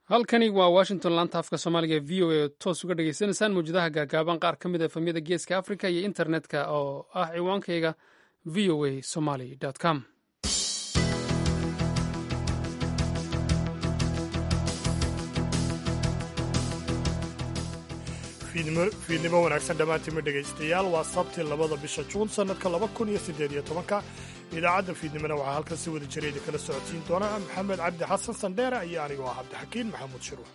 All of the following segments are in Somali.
halkani waa washington laanta afka soomaaliga v o a toos uga dhagaysanaysaan mawjadaha gaagaaban qaar ka mid a efamyada geeska africa iyo internetka oo ah ciwaankayga v o a somaly com fiidnimo wanaagsan dhammaantiinma dhegaystayaal waa sabti labada bisha juun sannadka laba kun iyo siddeed iyo tobanka idaacadda fiidnimona waxaa halkan si wada jira idinkala socodsiin doona maxamed cabdi xasan sandheere iyo anigoo ah cabdixakiin maxamuud shiruux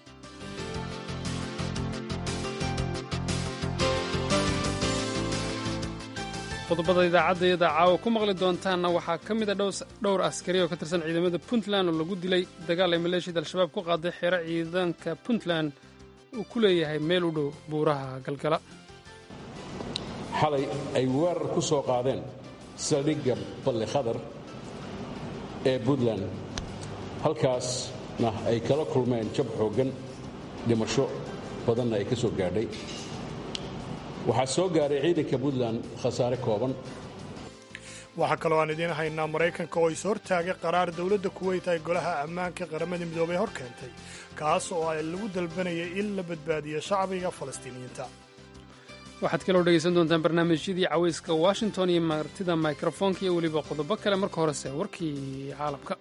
qodobada idaacadayada caawa ku maqli doontaanna waxaa ka mid a dhowr askari oo ka tirsan ciidamada puntland oo lagu dilay dagaal ay maleeshiyada al-shabaab ku qaaday xeero ciidanka puntland uu ku leeyahay meel u dhow buuraha galgala xalay ay weerar ku soo qaadeen saldhigga balli khadar ee puntland halkaasna ay kala kulmeen jab xooggan dhimasho badanna ay ka soo gaadhay waxaa soo gaaray ciidanka puntland khasaare kooban waxaa kaloo aan idiin haynaa maraykanka oo is hortaagay qaraar dowladda kuweyt ay golaha ammaanka qaramada midoobay hor keentay kaas oo ay lagu dalbanayay in la badbaadiyo shacbiga falastiiniyiinta waxaad kaloo dhegaysan doontaan barnaamijyadii cawayska washington iyo martida mikrofoonka iyo weliba qodobo kale marka horese warkii caalamka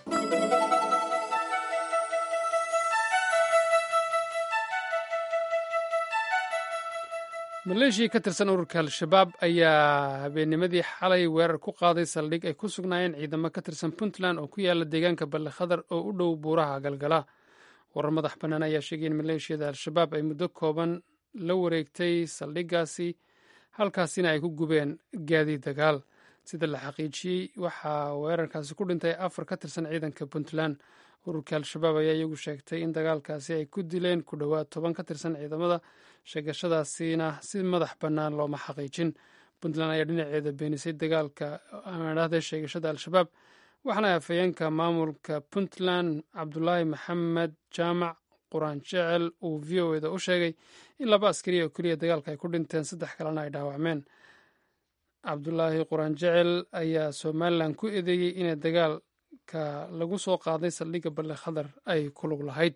maleeshiya ka tirsan ururka al-shabaab ayaa habeennimadii xalay weerar ku qaaday saldhig ay ku sugnaayeen ciidamo ka tirsan puntland oo ku yaala deegaanka balli khadar oo u dhow buuraha galgala warar madax bannaan ayaa sheegay in maleeshiyada al-shabaab ay muddo kooban la wareegtay saldhiggaasi halkaasina ay ku gubeen gaadiid dagaal sida la xaqiijiyey waxaa weerarkaasi ku dhintay afar ka tirsan ciidanka puntland ururka al-shabaab ayaa iyagu sheegtay in dagaalkaasi ay ku dileen ku dhowaad toban ka tirsan ciidamada sheegashadaasina si madax bannaan looma xaqiijin puntland ayaa dhinaceeda beenisay dagaalka aadhahda sheegashada al-shabaab waxaana afhayeenka maamulka puntland cabdulaahi maxamed jaamac quraan jecel uu v o eda u sheegay in laba askari oo keliya dagaalka ay ku dhinteen saddex kalena ay dhaawacmeen cabdulaahi quraan jecel ayaa somalilan ku eedeeyey inay dagaalka lagu soo qaaday saldhigga balli khadar ay ku lug lahayd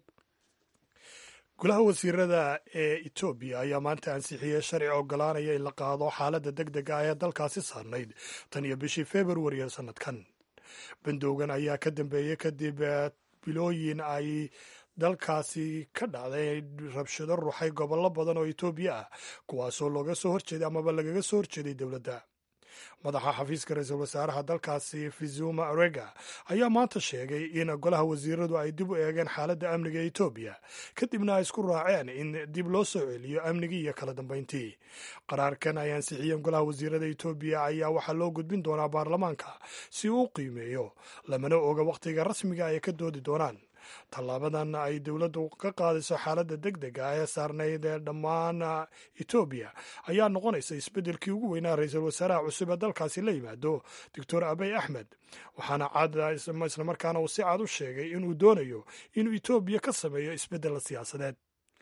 golaha wasiirada ee etoobiya ayaa maanta ansixiyey sharci ogolaanaya in la qaado xaaladda deg dega ah ee dalkaasi saarnayd tan iyo bishii februari ee sannadkan bandowgan ayaa ka dambeeyey kadib bilooyin ay dalkaasi ka dhacday rabshado ruxay gobollo badan oo etoobiya ah kuwaasoo looga soo horjeeday amaba lagaga soo horjeeday dowladda madaxa xafiiska ra-iisul wasaaraha dalkaasi fizuma arega ayaa maanta sheegay in golaha wasiiradu ay dib u eegeen xaaladda amniga ee etoobiya kadibna ay isku raaceen in dib loo soo celiyo amnigii iyo kala dambayntii qaraarkan ay ansixiyeen golaha wasiirada etoobiya ayaa waxaa loo gudbin doonaa baarlamaanka si uu u qiimeeyo lamana oga wakhtiga rasmiga ay ka doodi doonaan tallaabadan ay dowladdu ka qaadayso xaaladda deg dega ee saarnayd ee dhammaan etoobiya ayaa noqonaysa isbeddelkii ugu weynaa ra-iisul wasaaraha cusub ee dalkaasi la yimaado doctor abey axmed waxaana cad islamarkaana uu si cad u sheegay inuu doonayo inuu etoobiya ka sameeyo isbeddel siyaasadeed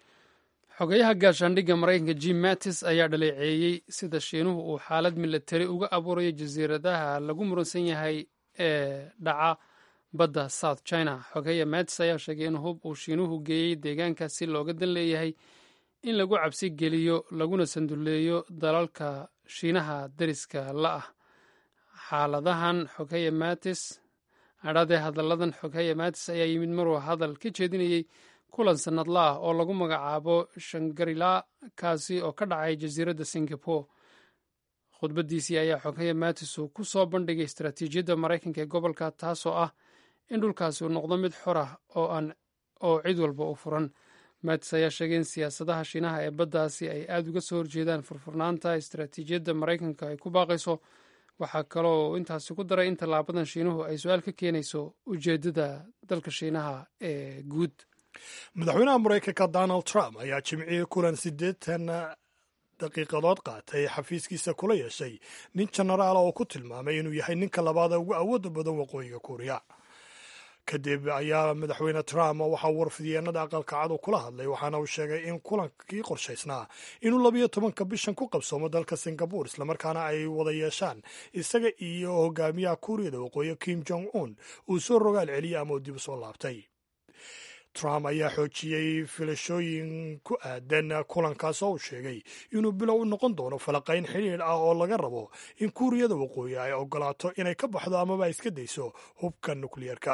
xogeyaha gaashaandhigga maraykanka jim mattis ayaa dhaleeceeyey sida shiinuhu uu xaalad milatari uga abuurayo jasiiradaha lagu muransan yahay ee dhaca badda south china xogeya mattis ayaa sheegay in hub uu shiinuhu geeyey deegaankaas si looga dan leeyahay in lagu cabsi geliyo laguna sanduleeyo dalalka shiinaha dariska la ah xaaladahan xogeya mattis adhadee hadalladan xogeya mattis ayaa yimid maruu hadal ka jeedinayey kulan sannadla ah oo lagu magacaabo shangarila kaasi oo ka dhacay jasiiradda singapore khudbaddiisii ayaa xogeya mattis uu ku soo bandhigay istaraatiijiyadda maraykanka ee gobolka taasoo ah in dhulkaasi uu noqdo mid xor ah oo aan oo cid walba u furan mattis ayaa sheegay in siyaasadaha shiinaha ee baddaasi ay aada uga soo horjeedaan furfurnaanta istaraatiijiyadda maraykanka ay ku baaqayso waxaa kaloo intaasi ku daray in tallaabadan shiinuhu ay su-aal ka keenayso ujeeddada dalka shiinaha ee guud madaxweynaha maraykanka donald trump ayaa jimcihii kulan siddeetan daqiiqadood qaatay xafiiskiisa kula yeeshay nin jenaraala oo ku tilmaamay inuu yahay ninka labaada ugu awoodda badan waqooyiga kuuriya kadib ayaa madaxweyne trump waxaa warfidyeennada aqalka cad kula hadlay waxaana uu sheegay in kulankii qorshaysnaa inuu labiyo tobanka bishan ku qabsoomo dalka singabore islamarkaana ay wada yeeshaan isaga iyo hogaamiyaha kuuriyada waqooyi kim jong un uu soo rogaal celiyey ama uu dib u soo laabtay trump ayaa xoojiyey filashooyin ku aadan kulankaas oo uu sheegay inuu bilow u noqon doono falaqayn xidhiidh ah oo laga rabo in kuuriyada waqooyi ay ogolaato inay ka baxdo amaba ay iska dayso hubka nukliyeerka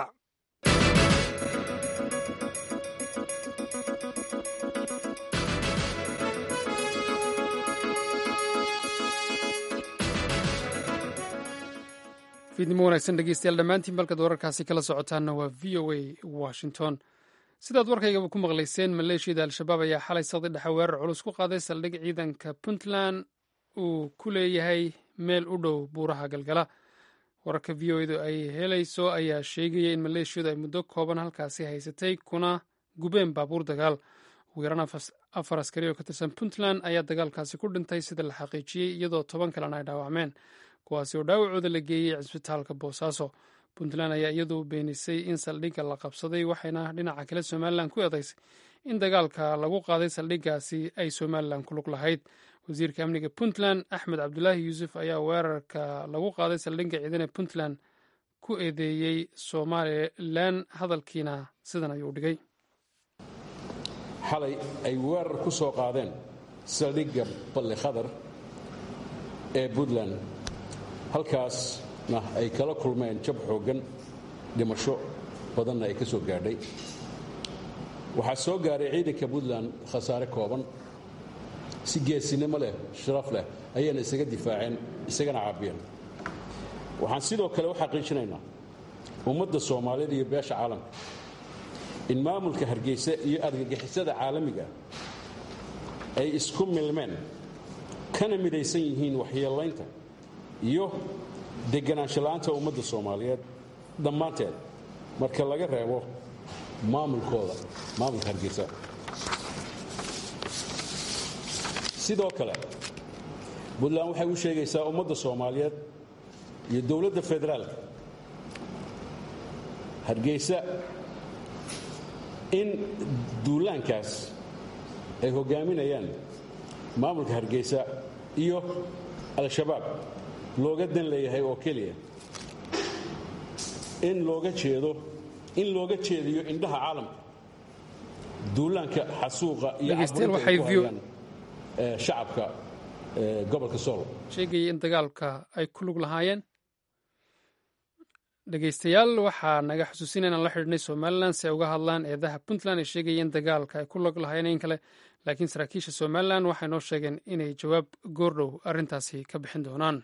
fiidnimo wanaagsan dhegeystayaal dhammaantiin balkaad wararkaasi kala socotaanna waa v o a washington sidaad warkaygaba ku maqlayseen maleeshiyada al-shabaab ayaa xalay saqdi dhexe weerar culus ku qaaday saldhig ciidanka puntland uu ku leeyahay meel u dhow buuraha galgala wararka v o edu ay helayso ayaa sheegaya in maleeshiyadu ay muddo kooban halkaasi haysatay kuna gubeen baabuur dagaal ugu yaraan afar askari oo ka tirsan puntland ayaa dagaalkaasi ku dhintay sida la xaqiijiyey iyadoo toban kalena ay dhaawacmeen kuwaasi oo dhaawacooda la geeyey cisbitaalka boosaaso puntland ayaa iyadu beenisay in saldhigga la qabsaday waxayna dhinaca kale somalilan ku eedaysay in dagaalka lagu qaaday saldhiggaasi ay somalilan ku lug lahayd wasiirka amniga puntland axmed cabdulaahi yuusuf ayaa weerarka lagu qaaday saldhigga ciidane puntland ku eedeeyey somalilan hadalkiina sidan ayuu dhigay xalay ay weerar ku soo qaadeen saldhigga balli khadar ee puntland halkaasna ay kala kulmeen jab xooggan dhimasho badanna ay ka soo gaadhay waxaa soo gaaray ciidanka puntland khasaare kooban si geesinimo leh sharaf leh ayayna isaga difaaceen isagana caabiyeen waxaan sidoo kale u xaqiijinaynaa ummadda soomaaliyeed iyo beesha caalamka in maamulka hargeysa iyo argagixisada caalamiga ay isku milmeen kana midaysan yihiin waxyeellaynta iyo deganaanshala'aanta ummadda soomaaliyeed dhammaanteed marka laga reebo maamulkooda maamulka hargeysa sidoo kale puntland waxay u sheegaysaa ummadda soomaaliyeed iyo dowladda federaalka hargeysa in duulaankaas ay hoggaaminayaan maamulka hargeysa iyo al-shabaab looga dan leeyahay oo keliya in looga jeedo in looga jeediyo indhaha caalamka duulaanka xasuuqa iyo caburinta ay ku hayaan shacabka gobolka sool sheegayay in dagaalka ay ku lug lahaayeen dhegeystayaal waxaa naga xusuusinaya inaan la xidhiidhnay somalilan si ay uga hadlaan eedaha puntland ay sheegaya in dagaalka ay ku lug lahaayeen in kale laakiin saraakiisha somalilan waxay noo sheegeen inay jawaab goordhow arrintaasi ka bixin doonaan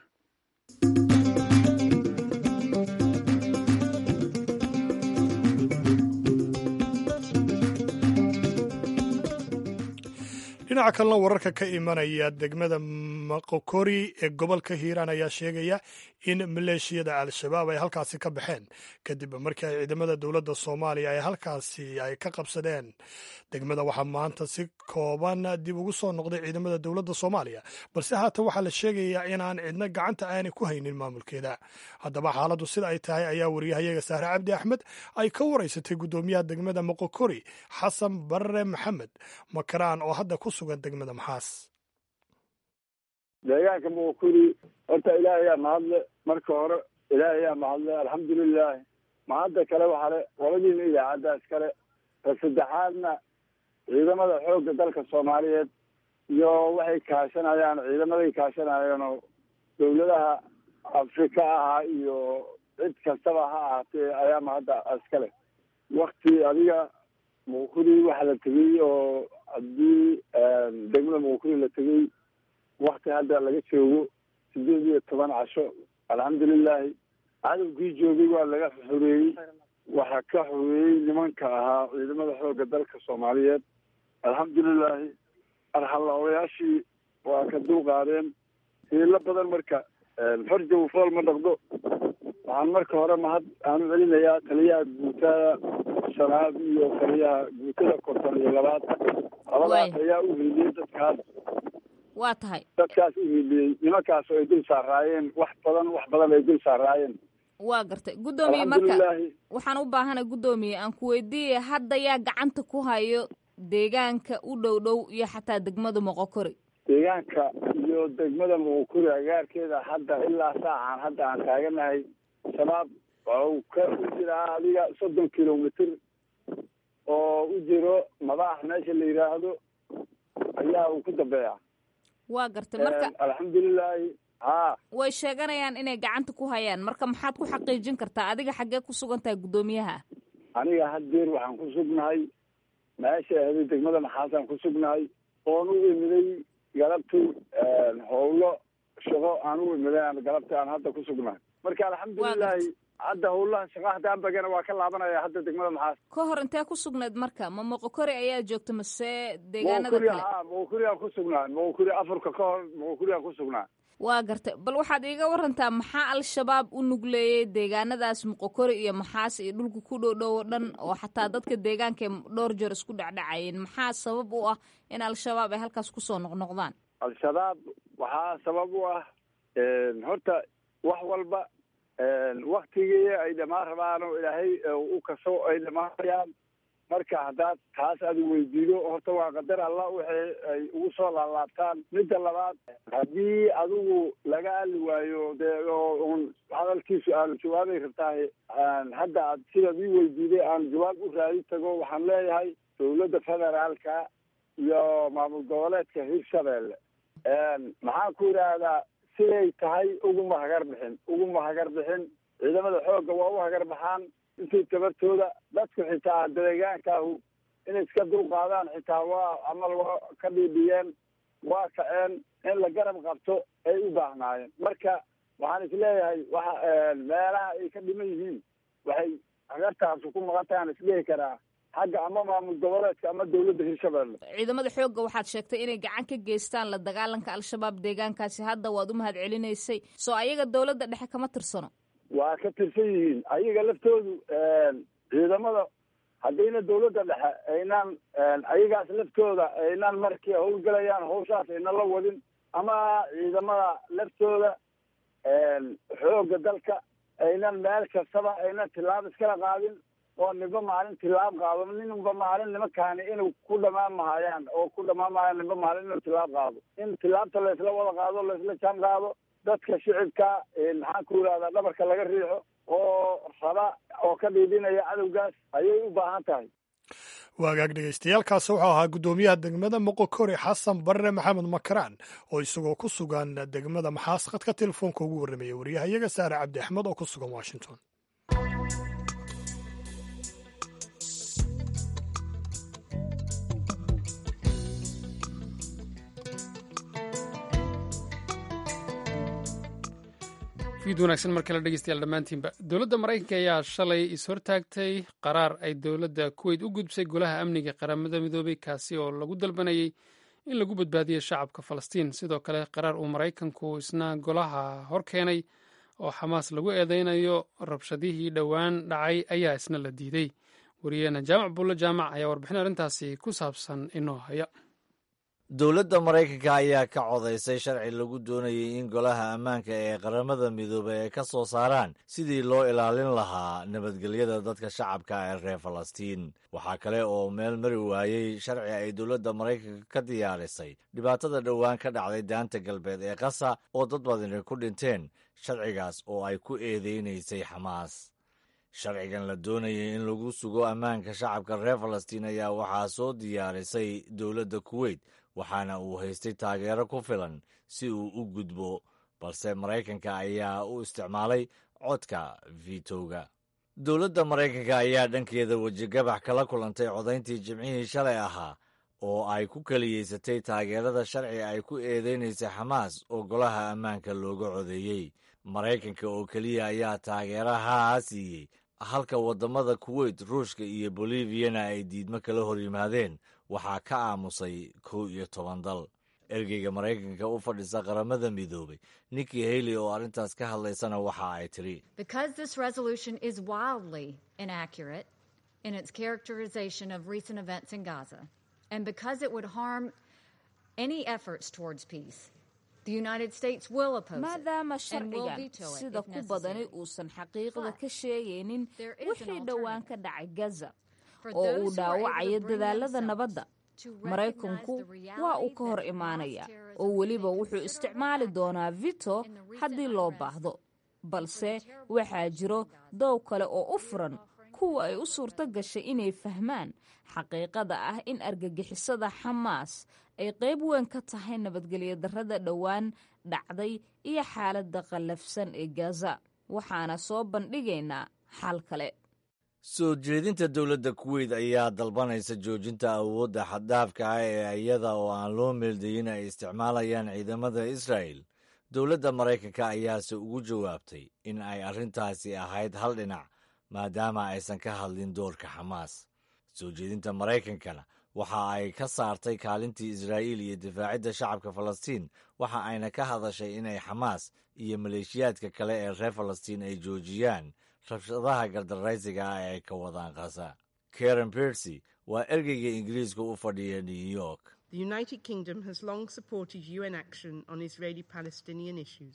dhinaca kalena wararka ka imanaya degmada maqokori ee gobolka hiiraan ayaa sheegaya in maleeshiyada al-shabaab ay halkaasi ka baxeen kadib markii ay ciidamada dowladda soomaaliya ay halkaasi ay ka qabsadeen degmada waxaa maanta si kooban dib ugu soo noqday ciidamada dowladda soomaaliya balse haatan waxaa la sheegayaa inaan cidna gacanta aanay ku haynin maamulkeeda haddaba xaaladdu sida ay tahay ayaa wariyahayaga sahre cabdi axmed ay ka waraysatay guddoomiyaha degmada maqokori xasan barre maxamed makaraan oo hadda ku sugan degmada maxaas deegaanka muqokuri horta ilaahay yaa mahadle marka hore ilaahay yaa mahadle alxamdulilah mahadda kale waxaa le qoladiina idaacadda iskale ta saddexaadna ciidamada xoogga dalka soomaaliyeed iyo waxay kaashanayaan ciidamaday kaashanayeen oo dawladaha afrika ahaa iyo cid kastaba ha ahaatee ayaa mahadda iskale wakti adiga muqokuri waxa la tegey oo haddii degmada muqokuri la tegey wakti hadda laga joogo sideed iyo toban casho alxamdulilahi cadowgii joogay waa laga xoreeyey waxaa ka xoreeyey nimanka ahaa ciidamada xoogga dalka soomaaliyeed alxamdulilahi arxalaoyaashii waa ka dulqaadeen hiilo badan marka farjaw fool ma dhaqdo waxaan marka hore mahad aan u celinayaa taliyaha guutada shanaad iyo taliyaha guutada konton iyo labaad labadaas ayaa u heliyey dadkaas waa tahay dadkaas u hiliyey nimankaas oo ay dul saaraayeen wax badan wax badan ay dul saaraayeen waa gartay guddoomiye marka waxaan u baahanay guddoomiye aan ku weydiiyay hadda yaa gacanta ku hayo deegaanka u dhow dhow iyo xataa degmada moqokori deegaanka iyo degmada moqokori agaarkeeda hadda ilaa saacan hadda aan taaganahay shabaab waxau ka u jiraa adiga soddon kilomitr oo jiro madax meesha la yidhaahdo ayaa uu ku dambeeya waa gartay marka alxamdulilaahi ha way sheeganayaan inay gacanta ku hayaan marka maxaad ku xaqiijin kartaa adiga xaggee ku sugan tahay guddoomiyaha aniga haddeer waxaan ku sugnahay meesha ahday degmada maxaasaan ku sugnahay oon u imiday galabtii howlo shaqo aan u imiday aan galabtii aan hadda ku sugnahay marka alxamdulilaahi hadda howlaha shaqa haddaan bagana waa ka laabanaya hadda degmada maxaas ka hor intee ku sugnayd marka ma moqokori ayaa joogta mase deegaanada moqokuri kale ha moqokuriaan ku sugnaa moqokuri afarka ka hor moqokuriaan ku sugnaa waa gartay bal waxaad iiga warantaa maxaa al-shabaab u nugleeyey deegaanadaas moqokori iyo maxaas iyo dhulka ku dhow dhow oo dhan oo xataa dadka deegaanka dhowr jeer isku dhacdhacayeen maxaa sabab u ah in al-shabaab ay halkaas kusoo noqnoqdaan al-shabaab waxaa sabab u ah horta wax walba waktigii ay dhamaan rabaan oo ilaahay u kaso ay dhamaanayaan marka haddaad taas aad weydiido horta waa qadar allah waxay ay ugu soo laalaabtaan midda labaad haddii adigu laga ali waayo dee oo un hadalkiisu aanu jawaabay rabtahay hadda aad sidaad ii weydiiday aan jawaab u raadi tago waxaan leeyahay dawladda federaalka iyo maamul goboleedka hirshabeelle maxaan ku yidhaahdaa siday tahay uguma hagar bixin uguma hagar bixin ciidamada xoogga waa u hagar baxaan intii tabartooda dadku xitaa deegaankaahu inay iska dulqaadaan xitaa waa amal waa ka dhiidhiyeen waa kaceen in la garab qabto ay u baahnaayeen marka waxaan isleeyahay waxa meelaha ay ka dhiman yihiin waxay hagartaasu ku maqan tahay aan isdhihi karaa xagga ama maamul goboleedka ama dawladda hirshabeelle ciidamada xoogga waxaad sheegtay inay gacan ka geystaan la dagaalanka al-shabaab deegaankaasi hadda waad u mahad celinaysay soo ayaga dawladda dhexe kama tirsano waa ka tirsan yihiin ayaga laftoodu ciidamada haddayna dawladda dhexe aynaan ayagaas laftooda aynaan markii howlgalayaan hawshaas ayna la wadin ama ciidamada laftooda xoogga dalka aynan meel kastaba aynan tilaab iskala qaadin oo ninba maalin tilaab qaado ninba maalin nimankaani inuu ku dhamaan mahayaan oo ku dhamaan mahayaan ninba maalin inuu tilaab qaado in tilaabta laysla wada qaado laysla jaan qaado dadka shicibka maxaan ku yidhahdaa dhabarka laga riixo oo raba oo ka dhiidhinaya cadowgaas ayay u baahan tahay waagaag dhegeystayaaalkaas wuxuu ahaa guddoomiyaha degmada moqokori xasan barre maxamed makaraan oo isagoo ku sugan degmada maxaas khadka telefoonka ugu warramaya wariyahayaga saare cabdi axmed oo ku sugan washington fiid wanaagsan mar kale dhegeystayaal dhammaantiinba dowladda maraykanka ayaa shalay is-hortaagtay qaraar ay dowladda kuweyt u gudbisay golaha amniga qaramada midoobay kaasi oo lagu dalbanayay in lagu badbaadiyo shacabka falastiin sidoo kale qaraar uu maraykanku isna golaha hor keenay oo xamaas lagu eedeynayo rabshadihii dhowaan dhacay ayaa isna la diiday wariyeena jaamac buulle jaamac ayaa warbixin arrintaasi ku saabsan inoo haya dowladda maraykanka ayaa ka codaysay sharci lagu doonayay in golaha ammaanka ee qaramada midoobay ay ka soo saaraan sidii loo ilaalin lahaa nabadgelyada dadka shacabka ee reer falastiin waxaa kale oo meel mari waayey sharci ay dowladda maraykanka ka diyaarisay dhibaatada dhowaan ka dhacday daanta galbeed ee qasa oo dad badani ku dhinteen sharcigaas oo ay ku eedeynaysay xamaas sharcigan la doonayay in lagu sugo ammaanka shacabka reer falastiin ayaa waxaa soo diyaarisay dowladda kuweyt waxaana uu haystay taageero ku filan si uu u gudbo balse maraykanka ayaa u isticmaalay codka vitowga dowladda maraykanka ayaa dhankeeda wejigabax kala kulantay codayntii jimcihii shalay ahaa oo ay ku keliyeysatay taageerada sharci ay ku eedeynaysay xamaas oo golaha ammaanka looga codeeyey maraykanka oo keliya ayaa taageerahaa siiyey halka waddamada kuweyt ruushka iyo boliviyana ay diidmo kala hor yimaadeen waxaa ka aamusay kow iyo toban dal ergeyga maraykanka u fadhisa qaramada midoobay nikki haley oo arrintaas ka hadlaysana waxa ay tidhi maadaama sharcigan sida ku badani uusan xaqiiqda ka sheegaynin wixii dhowaan ka dhacay gaza oo uu dhaawacayo dadaalada nabadda maraykanku waa uu ka hor imaanaya oo weliba wuxuu isticmaali doonaa vito haddii loo baahdo balse waxaa jiro doow kale oo u furan kuwa ay u suurto gashay inay fahmaan xaqiiqada ah in argagixisada xamaas ay qayb weyn ka tahay nabadgelyo darrada dhowaan dhacday iyo xaaladda qallafsan ee gaza waxaana soo bandhigaynaa xal kale soo jeedinta dowladda kuweyt ayaa dalbanaysa joojinta awoodda xaddaafka ah ee iyada oo aan loo meeldayin ay isticmaalayaan ciidamada israa'el dowladda maraykanka ayaase ugu jawaabtay in ay arrintaasi ahayd hal dhinac maadaama aysan ka hadlin doorka xamaas soo jeedinta maraykankana waxa ay ka saartay kaalintii israa'iil iyo difaacidda shacabka falastiin waxa ayna ka hadashay inay xamaas iyo maleeshiyaadka kale ee reer falastiin ay joojiyaan rabshadaha gardaraysiga ah ee ay ka wadaan khaza karen bersy waa ergeyga ingiriiska u fadhiya new york The United Kingdom has long supported UN action on Israeli Palestinian issues.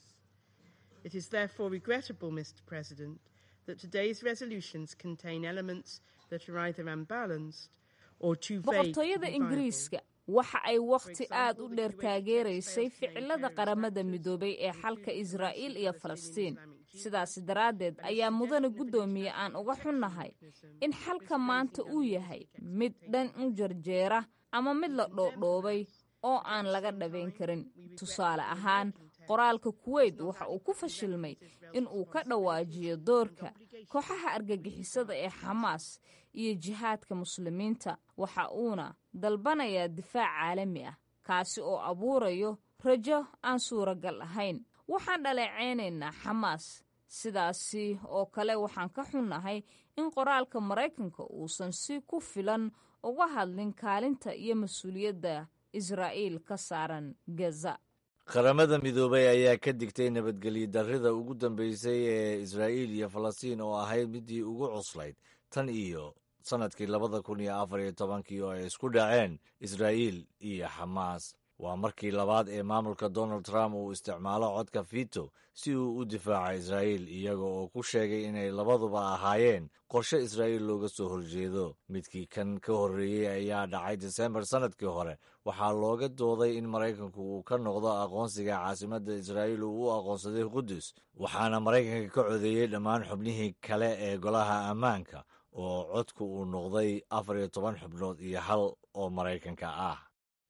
It is therefore regrettable, Mr. President, that today's resolutions contain elements that are either unbalanced or too vague. to boqortooyada be ingiriiska waxa ay wakhti aad u dheer taageeraysay ficilada qaramada midoobay ee xalka israa'iil iyo falastiin sidaasi daraaddeed ayaa mudane guddoomiye aan uga xunnahay in xalka maanta uu yahay mid dhan u jarjeera ama mid la dhoodhoobay oo aan laga dhabayn karin tusaale ahaan qoraalka kuweyt waxa uu ku fashilmay in uu ka dhawaajiyo doorka kooxaha argagixisada ee xamaas iyo jihaadka muslimiinta waxa uuna dalbanayaa difaac caalami ah kaasi oo abuurayo rajo aan suuragal ahayn waxaan dhaleecaynaynaa xamaas sidaasi oo kale waxaan ka xunnahay in qoraalka maraykanka uusan si ku filan uga hadlin kaalinta iyo mas-uuliyadda israa'iil ka saaran gaza qaramada midoobay ayaa ka digtay nabadgelyo darrida ugu dambeysay ee israa'iil iyo falastiin oo ahayd midii ugu cuslayd tan iyo sannadkii labada kun iyo afar iyo tobankii oo ay isku dhaceen israa'iil iyo xamaas waa markii labaad ee maamulka donald trump uu isticmaalo codka fito si uu u difaaco israa'iil iyaga oo ku sheegay inay labaduba ahaayeen qorshe israa'iil looga soo horjeedo midkii kan ka horreeyey ayaa dhacay disembar sannadkii hore waxaa looga dooday in maraykanku uu ka noqdo aqoonsiga caasimadda israa'iil uu u aqoonsaday qudus waxaana maraykanka ka codeeyey dhammaan xubnihii kale ee golaha ammaanka oo codku uu noqday afar iyo toban xubnood iyo hal oo maraykanka ah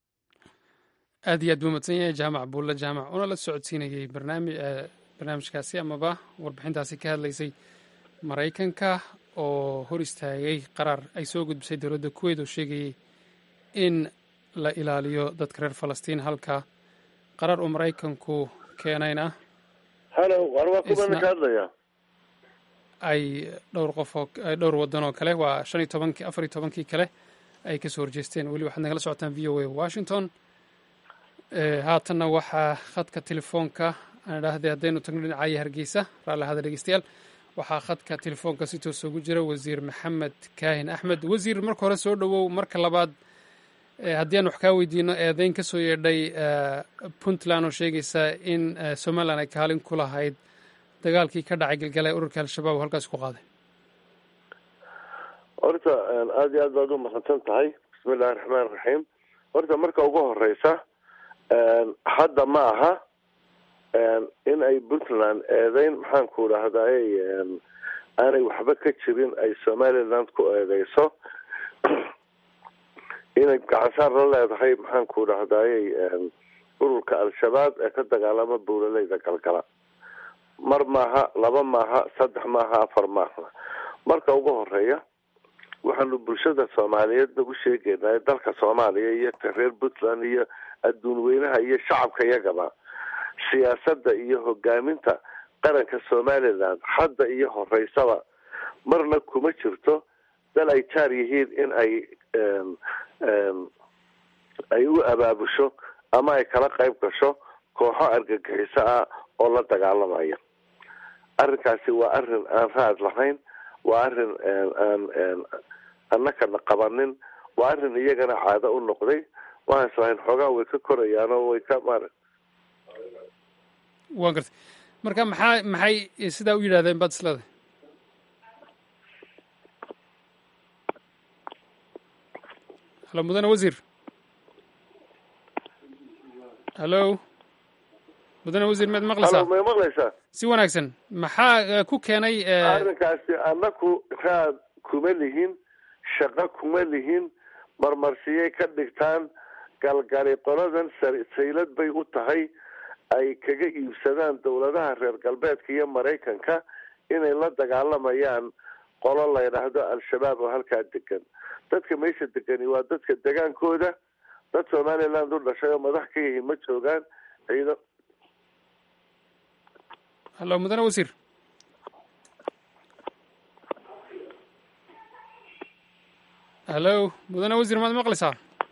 aad iyo aad buu madsan yahay jaamac buulle jaamac una la socodsiinayey barnaamijkaasi amaba warbixintaasi ka hadlaysay maraykanka oo hor istaagay qaraar ay soo gudbisay dowladda kuweyt oo sheegayey in la ilaaliyo dadka reer falastiin halka qaraar uu maraykanku keenayna halo war waa kuban ka hadlaya ay dhowr qof oo dhowr waddan oo kale waa shan iyo tobankii afar iyo tobankii kale ay kasoo horjeesteen weli waxaad nagala socotaan v o a washington haatanna waxaa khadka telefoonka aan idhaahday haddaynu tagno dhinacaya hargeysa raalli ahada dhegeystayaal waxaa khadka telefoonka si toos ugu jira wasiir maxamed kaahin axmed wasiir marka hore soo dhowow marka labaad haddii aan wax kaa weydiino eedeyn ka soo yeedhay puntland oo sheegaysa in somalilan ay kaalin ku lahayd dagaalkii ka dhacay galgala ee ururka al-shabaab oo halkaas ku qaaday horta aada iyo aad baad u mahadsan tahay bismi illahi raxmaan raxiim horta marka ugu horeysa hadda ma aha in ay puntland eedeyn maxaan ku dhahdaay aanay waxba ka jirin ay somaliland ku eedeyso inay gacansaar la leedahay maxaan ku dhahdaayey ururka al-shabaab ee ka dagaalama buulaleyda galgala mar maaha laba maaha saddex maaha afar maaha marka ugu horeeya waxaanu bulshada soomaaliyeed nagu sheegeynaa dalka soomaaliya iyo reer puntland iyo adduun weynaha iyo shacabka iyagaba siyaasadda iyo hogaaminta qaranka somaliland hadda iyo horeysaba marna kuma jirto dal ay jaar yihiin in ay ay u abaabusho ama ay kala qayb gasho kooxo argagixiso ah oo la dagaalamaya arrinkaasi waa arrin aan raad lahayn waa arrin aan annakana qabanin waa arrin iyagana caado u noqday waxaan islahayn xoogaa way ka korayaan oo way ka maara waan gartay marka maxaa maxay sidaa u yidhahdeen baad islada halo mudane wasiir hallo mudane wasiir maad maqlaysaa may maqlaysaa si wanaagsan maxaa ku keenay arrinkaasi annaku raad kuma lihin shaqo kuma lihin marmarsiyay ka dhigtaan galgali qoladan saylad bay u tahay ay kaga iibsadaan dowladaha reer galbeedka iyo maraykanka inay la dagaalamayaan qolo la ydhaahdo al-shabaab oo halkaa degan dadka meesha degani waa dadka degaankooda dad somaliland u dhashay oo madax ka yihiin ma joogaan ciidan hallo mudane wasiir hallo mudane wasiir maad maqlaysaa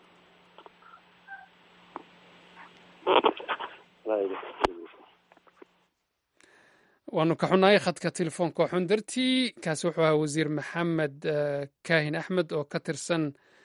waanu ka xunnahay khadka telefoonka xun dartii kaasi wuxuu ahaa wasiir maxamed kaahin axmed oo ka tirsan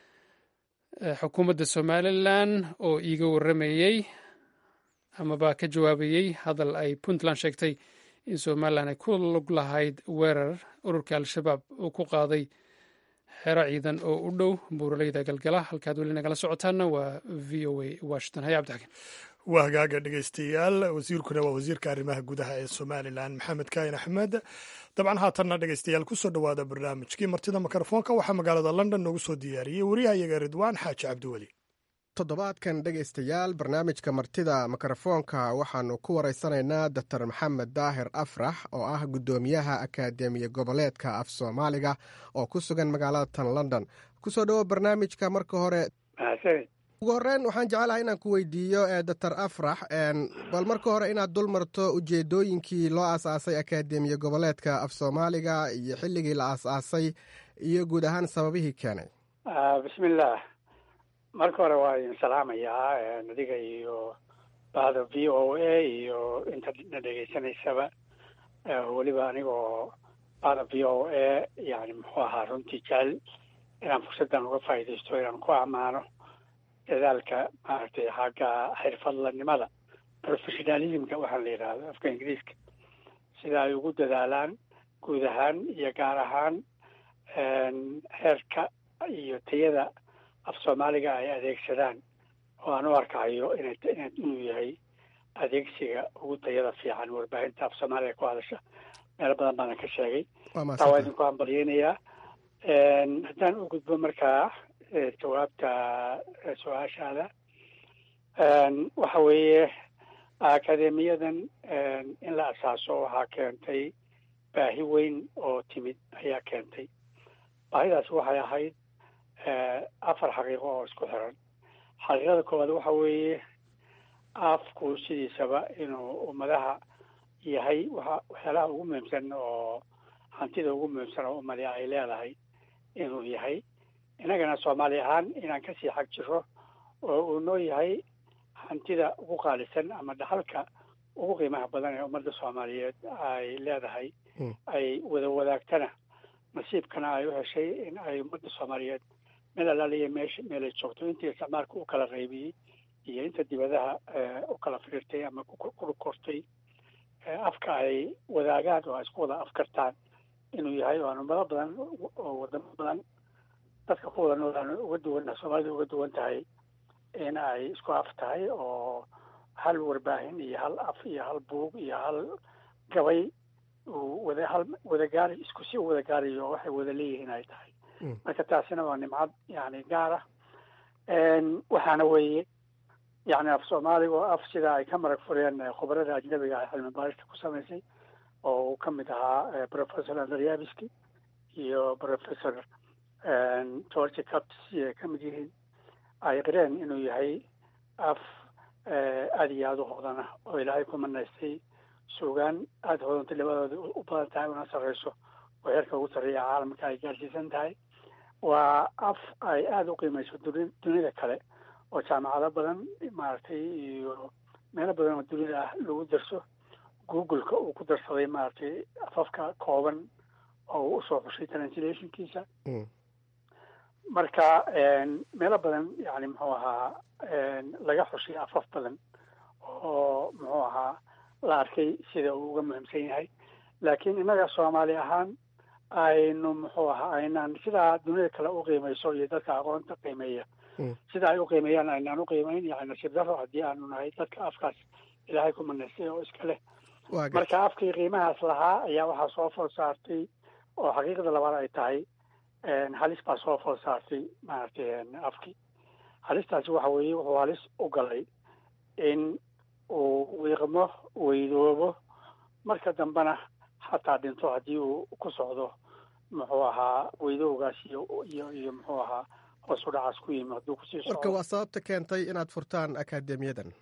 xukuumadda somalilan oo iiga warramayey amaba ka jawaabayey hadal ay puntland sheegtay in somalilan ay ku lug lahayd weerar ururka al-shabaab uu ku qaaday xero ciidan oo u dhow buuraleyda galgala halkaad weli nagala socotaana waa v o a washington haya cabdixakiin waa hagaaga dhegeystayaal wasiirkuna waa wasiirka arrimaha gudaha ee somalilan maxamed kaahin axmed dabcan haatanna dhegeystayaal kusoo dhowaada barnaamijkii martida mikrofoonka waxaa magaalada london noogu soo diyaariyey wariyahayaga ridwaan xaaji cabdiweli toddobaadkan dhegaystayaal barnaamijka martida mikrofoonka waxaannu ku waraysanaynaa doctor maxamed daahir afrax oo ah guddoomiyaha akaademiya goboleedka af soomaaliga oo ku sugan magaalada tan london kusoo dhowo barnaamijka marka hore ugu horreyn waxaan jecelahay inaan ku weydiiyo doctor afrax bal marka hore inaad dul marto ujeedooyinkii loo aas-aasay akaademiya goboleedka af soomaaliga iyo xilligii la aas-aasay iyo guud ahaan sababihii keenay bismillaah marka hore waa idin salaamayaa adiga iyo bahda v o a iyo inta na dhegeysanaysaba weliba anigoo bahda v o a yani muxuu ahaa runtii jecel inaan fursaddan uga faa'iidaysto inaan ku ammaano dadaalka maaragtay xagga xirfadlanimada professionalismka waxaa la yidhaahdo afka ingiriiska sida ay ugu dadaalaan guud ahaan iyo gaar ahaan heerka iyo tayada af soomaaliga ay adeegsadaan oo aan u arkayo ina inuu yahay adeegsiga ugu tayada fiican warbaahinta af soomaaliga ku hadasha meelo badan baana ka sheegay taa waa idinku hambalyeynayaa haddaan u gudbo markaa jawaabta su-aashaada waxa weeye akademiyadan in la asaaso waxaa keentay baahi weyn oo timid ayaa keentay baahidaas waxay ahayd afar xaqiiqo oo isku xiran xaqiiqada koowaad waxa weeye afku sidiisaba inuu ummadaha yahay waxa waxyaalaha ugu muhiimsan oo hantida ugu muhiimsan oo ummadi ay leedahay inuu yahay innagana soomaali ahaan inaan kasii xag jiro oo uu noo yahay hantida ugu qaalisan ama dhaxalka ugu qiimaha badan ee ummadda soomaaliyeed ay leedahay ay wada wadaagtana nasiibkana ay u heshay in ay ummadda soomaaliyeed meel alaaliya meesha meelay joogto intii isticmaalka u kala qaybiyey iyo inta dibadaha u kala firirtay ama ku kortay afka ay wadaagaan oo ay isku wada afkartaan inuu yahay oo aan ummado badan oo wadamo badan dadka ku wada nool aan uga duwan soomaalida uga duwan tahay in ay isku af tahay oo hal warbaahin iyo hal af iyo hal buug iyo hal gabay uu wada hal wada gaari isku si u wada gaarayo waxay wada leeyihiin ay tahay marka taasina waa nimcad yani gaar ah waxaana weeye yani af soomaaliga oo af sida ay ka marag fureen khubarada ajnabiga ah cilmi baarista ku samaysay oo uu ka mid ahaa professor andryabiski iyo professor george caps ay ka mid yihiin ay qireen inuu yahay af aada iyo aada u hodana oo ilaahay ku manaystay suugaan aada hodantay labadooda u badan tahay una sarreyso oo heerka ugu sarreeya caalamka ay gaarsiisan tahay waa af ay aada u qiimeyso duni dunida kale oo jaamacado badan maaragtay iyo meelo badan oo dunida ah lagu darso google-ka uu ku darsaday maaragtay afafka kooban oo uu usoo xushay translationkiisa marka meelo badan yani muxuu ahaa laga xushay afaf badan oo muxuu ahaa la arkay sida uu uga muhiimsan yahay laakiin innaga soomaali ahaan aynu muxuu ahaa aynaan sidaa dunida kale u qiimeyso iyo dadka aqoonta qiimeeya sida ay u qiimeeyaan aynaan u qiimeyn yani nasiib daro haddii aanu nahay dadka afkaas ilaahay ku manaystay oo iska leh marka afkii qiimahaas lahaa ayaa waxaa soo food saartay oo xaqiiqda labaad ay tahay halis baa soo food saartay maaragtay afkii halistaasi waxa weeye wuxuu halis u galay in uu wiiqmo weydoobo marka dambena xataa dhinto haddii uu ku socdo muxuu ahaa weydowgaas iyo iyo iyo muxuu ahaa hoos u dhacaas ku yimi hadduu kusii socdo marka waa sababta keentay inaad furtaan akaademiyadan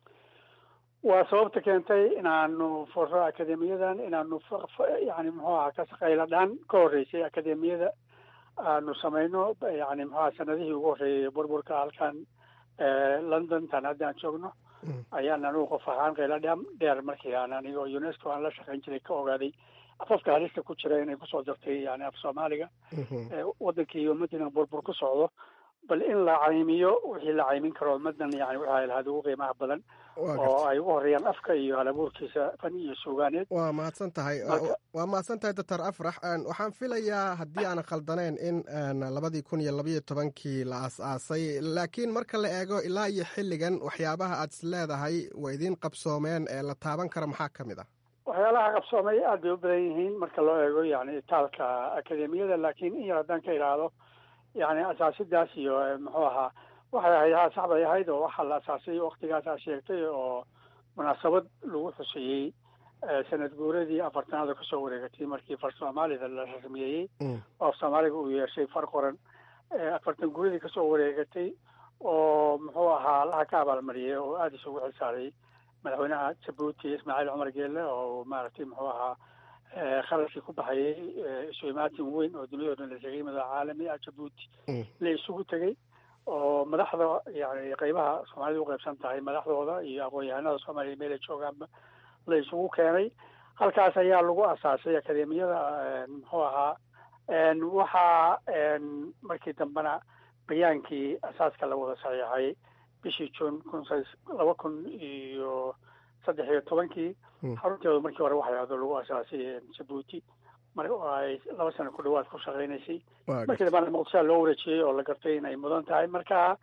waa sababta keentay inaanu furro akademiyadan inaanu yani muxuu ahaa kasaqayla dhaan ka horreysay akademiyada aanu samayno yani muxuu aha sanadihii ugu horreeyay burburka halkan london tan hadda aan joogno ayaan anugu qof ahaan qayla dha dheer markii aan anigo unesco aan la shaqayn jiray ka ogaaday afafka halista ku jira inay kusoo dartay yani af soomaaliga wadankii ummaddiina burbur ku socdo bal in la caymiyo wixii la caymin karo ummadan yani waxay lahayd ugu qiimaha badan oo ay ugu horeeyaan afka iyo halabuurkiisa fan iyo suugaaneed waa mahadsan tahay waa mahadsan tahay doctor afrax waxaan filayaa haddii aanan khaldanayn in labadii kun iyo labayo tobankii la as-aasay laakiin marka la eego ilaa iyo xilligan waxyaabaha aad is leedahay waa idiin qabsoomeen ee la taaban kara maxaa ka mid ah waxyaalaha qabsoomay aad bay u badan yihiin marka loo eego yani taalka akademiyada laakiin in yar haddaan ka idhaahdo yani asaasidaas iyo muxuu ahaa waxay ahayd haa sax bay ahayd oo waxaa la asaasay waktigaasaa sheegtay oo munaasabad lagu xuseeyey sanad guuradii afartanaada kasoo wareegatay markii far soomaalida la rasmiyeeyey oo af soomaaliga uu yeeshay far qoran afartan guuradii kasoo wareegatay oo muxuu ahaa allaha ka abaalmariyay oo aada isugu xilsaaray madaxweynaha jabuuti ismaaciil cumar geelle oo maaragtay muxuu ahaa kharashkii ku baxayay isu imaatin weyn oo duniyado dhan la tegay madax caalami ah jabuuti la isugu tegey oo madaxda yani qeybaha soomaalida u qaybsan tahay madaxdooda iyo aqoon-yahanada soomaaliya meel ay joogaanba la isugu keenay halkaas ayaa lagu asaasay akademiyada muxuu ahaa waxaa markii dambena bayaankii asaaska la wada saxiixay bishii june kun laba kun iyo saddex iyo tobankii xarunteedu markii hore waxay ahdo lagu asaasay jabuuti mar ay laba sano ku dhawaad ku shaqaynaysay markii dambana muqdishoa loo wareejiyey oo la gartay in ay mudan tahay marka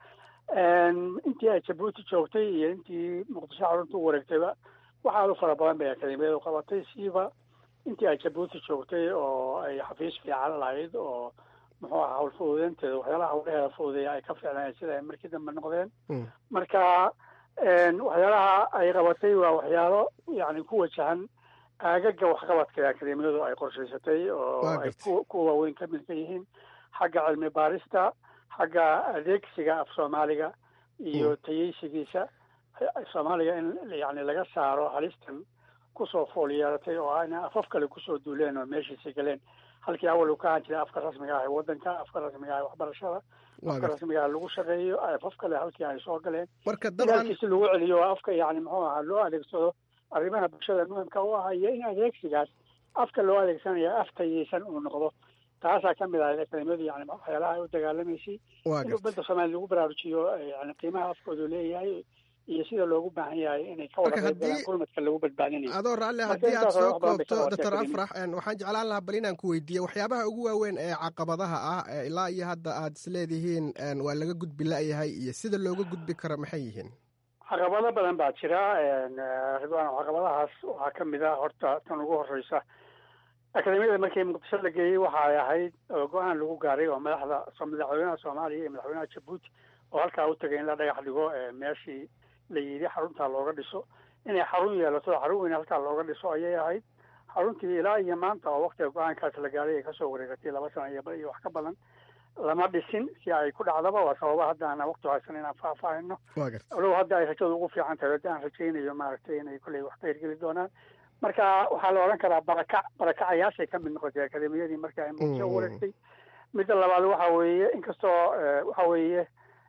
intii ay jabuuti joogtay iyo intii muqdisho xarunta u wareegtayba waxaadu fara badan bay akademiyadu qabatay siiba intii ay jabuuti joogtay oo ay xafiis fiican lahayd oo muxuu aha hawl fududeynteeda waxyaalaha hawlaheeda fududeeya ay ka fiicnayen sida ay markii dambe noqdeen marka waxyaalaha ay qabatay waa waxyaalo yani ku wajahan aagaga waxqabadka ee akademiyadu ay qorshaysatay oo ay kuwa waaweyn ka mid ka yihiin xagga cilmi baarista xagga adeegsiga af soomaaliga iyo tayeysigiisa soomaaliga in yani laga saaro halistan kusoo fool yeelatay oo ayna afaf kale kusoo duuleen oo meeshiisa galeen halkii awal uu ka ahaan jiray afka rasmiga ah ee wadanka afka rasmiga ah ee waxbarashada afka rasmiga ah lagu shaqeeyo afaf kale halkii ay soo galeen halkiisi lagu celiyo afka yani muxuu ahaa loo adeegsado arrimaha bulshada muhimka u ah iyo in adeegsigaas afka loo adeegsanayo af tayeysan uu noqdo taasaa ka mid ahayd akademiyadu yani waxyaalaha ay u dagaalamaysay in ummadda soomaaliya lagu baraarujiyo yani qiimaha afkoodu leeyahay iyo sida loogu baahan yahay inay ka wada qaybgalaan gurmadka lagu badbaadinayo adoo raalle haddii aad soo koobto doctor afrax waxaan jeclaan lahaa bal inaan ku weydiiye waxyaabaha ugu waaweyn ee caqabadaha ah ilaa iyo hadda aad isleedihiin waa laga gudbi la-yahay iyo sida looga gudbi karo maxay yihiin caqabado badan baa jira ridwaan caqabadahaas waxaa ka mid ah horta tan ugu horeysa akademiyada markii muqdisho la geeyey waxa ay ahayd go-aan lagu gaaray oo madaxda madaxweynaha soomaaliya iyo madaxweynaha jabuuti oo halkaa u tagay in la dhagax dhigo meeshii la yidhi xaruntaa looga dhiso inay xarun yeelato xarun weyn halkaa looga dhiso ayay ahayd xaruntii ilaa iyo maanta oo waktiga go-aankaas la gaaray ay kasoo wareegatay laba sano iyo iyo wax ka badan lama dhisin si ay ku dhacdaba waa sababa hadda aan waqti haysan inaan faahfaahino alow hadda ay rajadu ugu fiican tahay hadda aan rajaynayo maaragtay inay kolley wax ka hirgeli doonaan marka waxaa la odhan karaa barakac barakacayaashay ka mid noqotay akademiyadii markii ay muqdisho wareegtay midda labaad waxa weeye inkastoo waxa weeye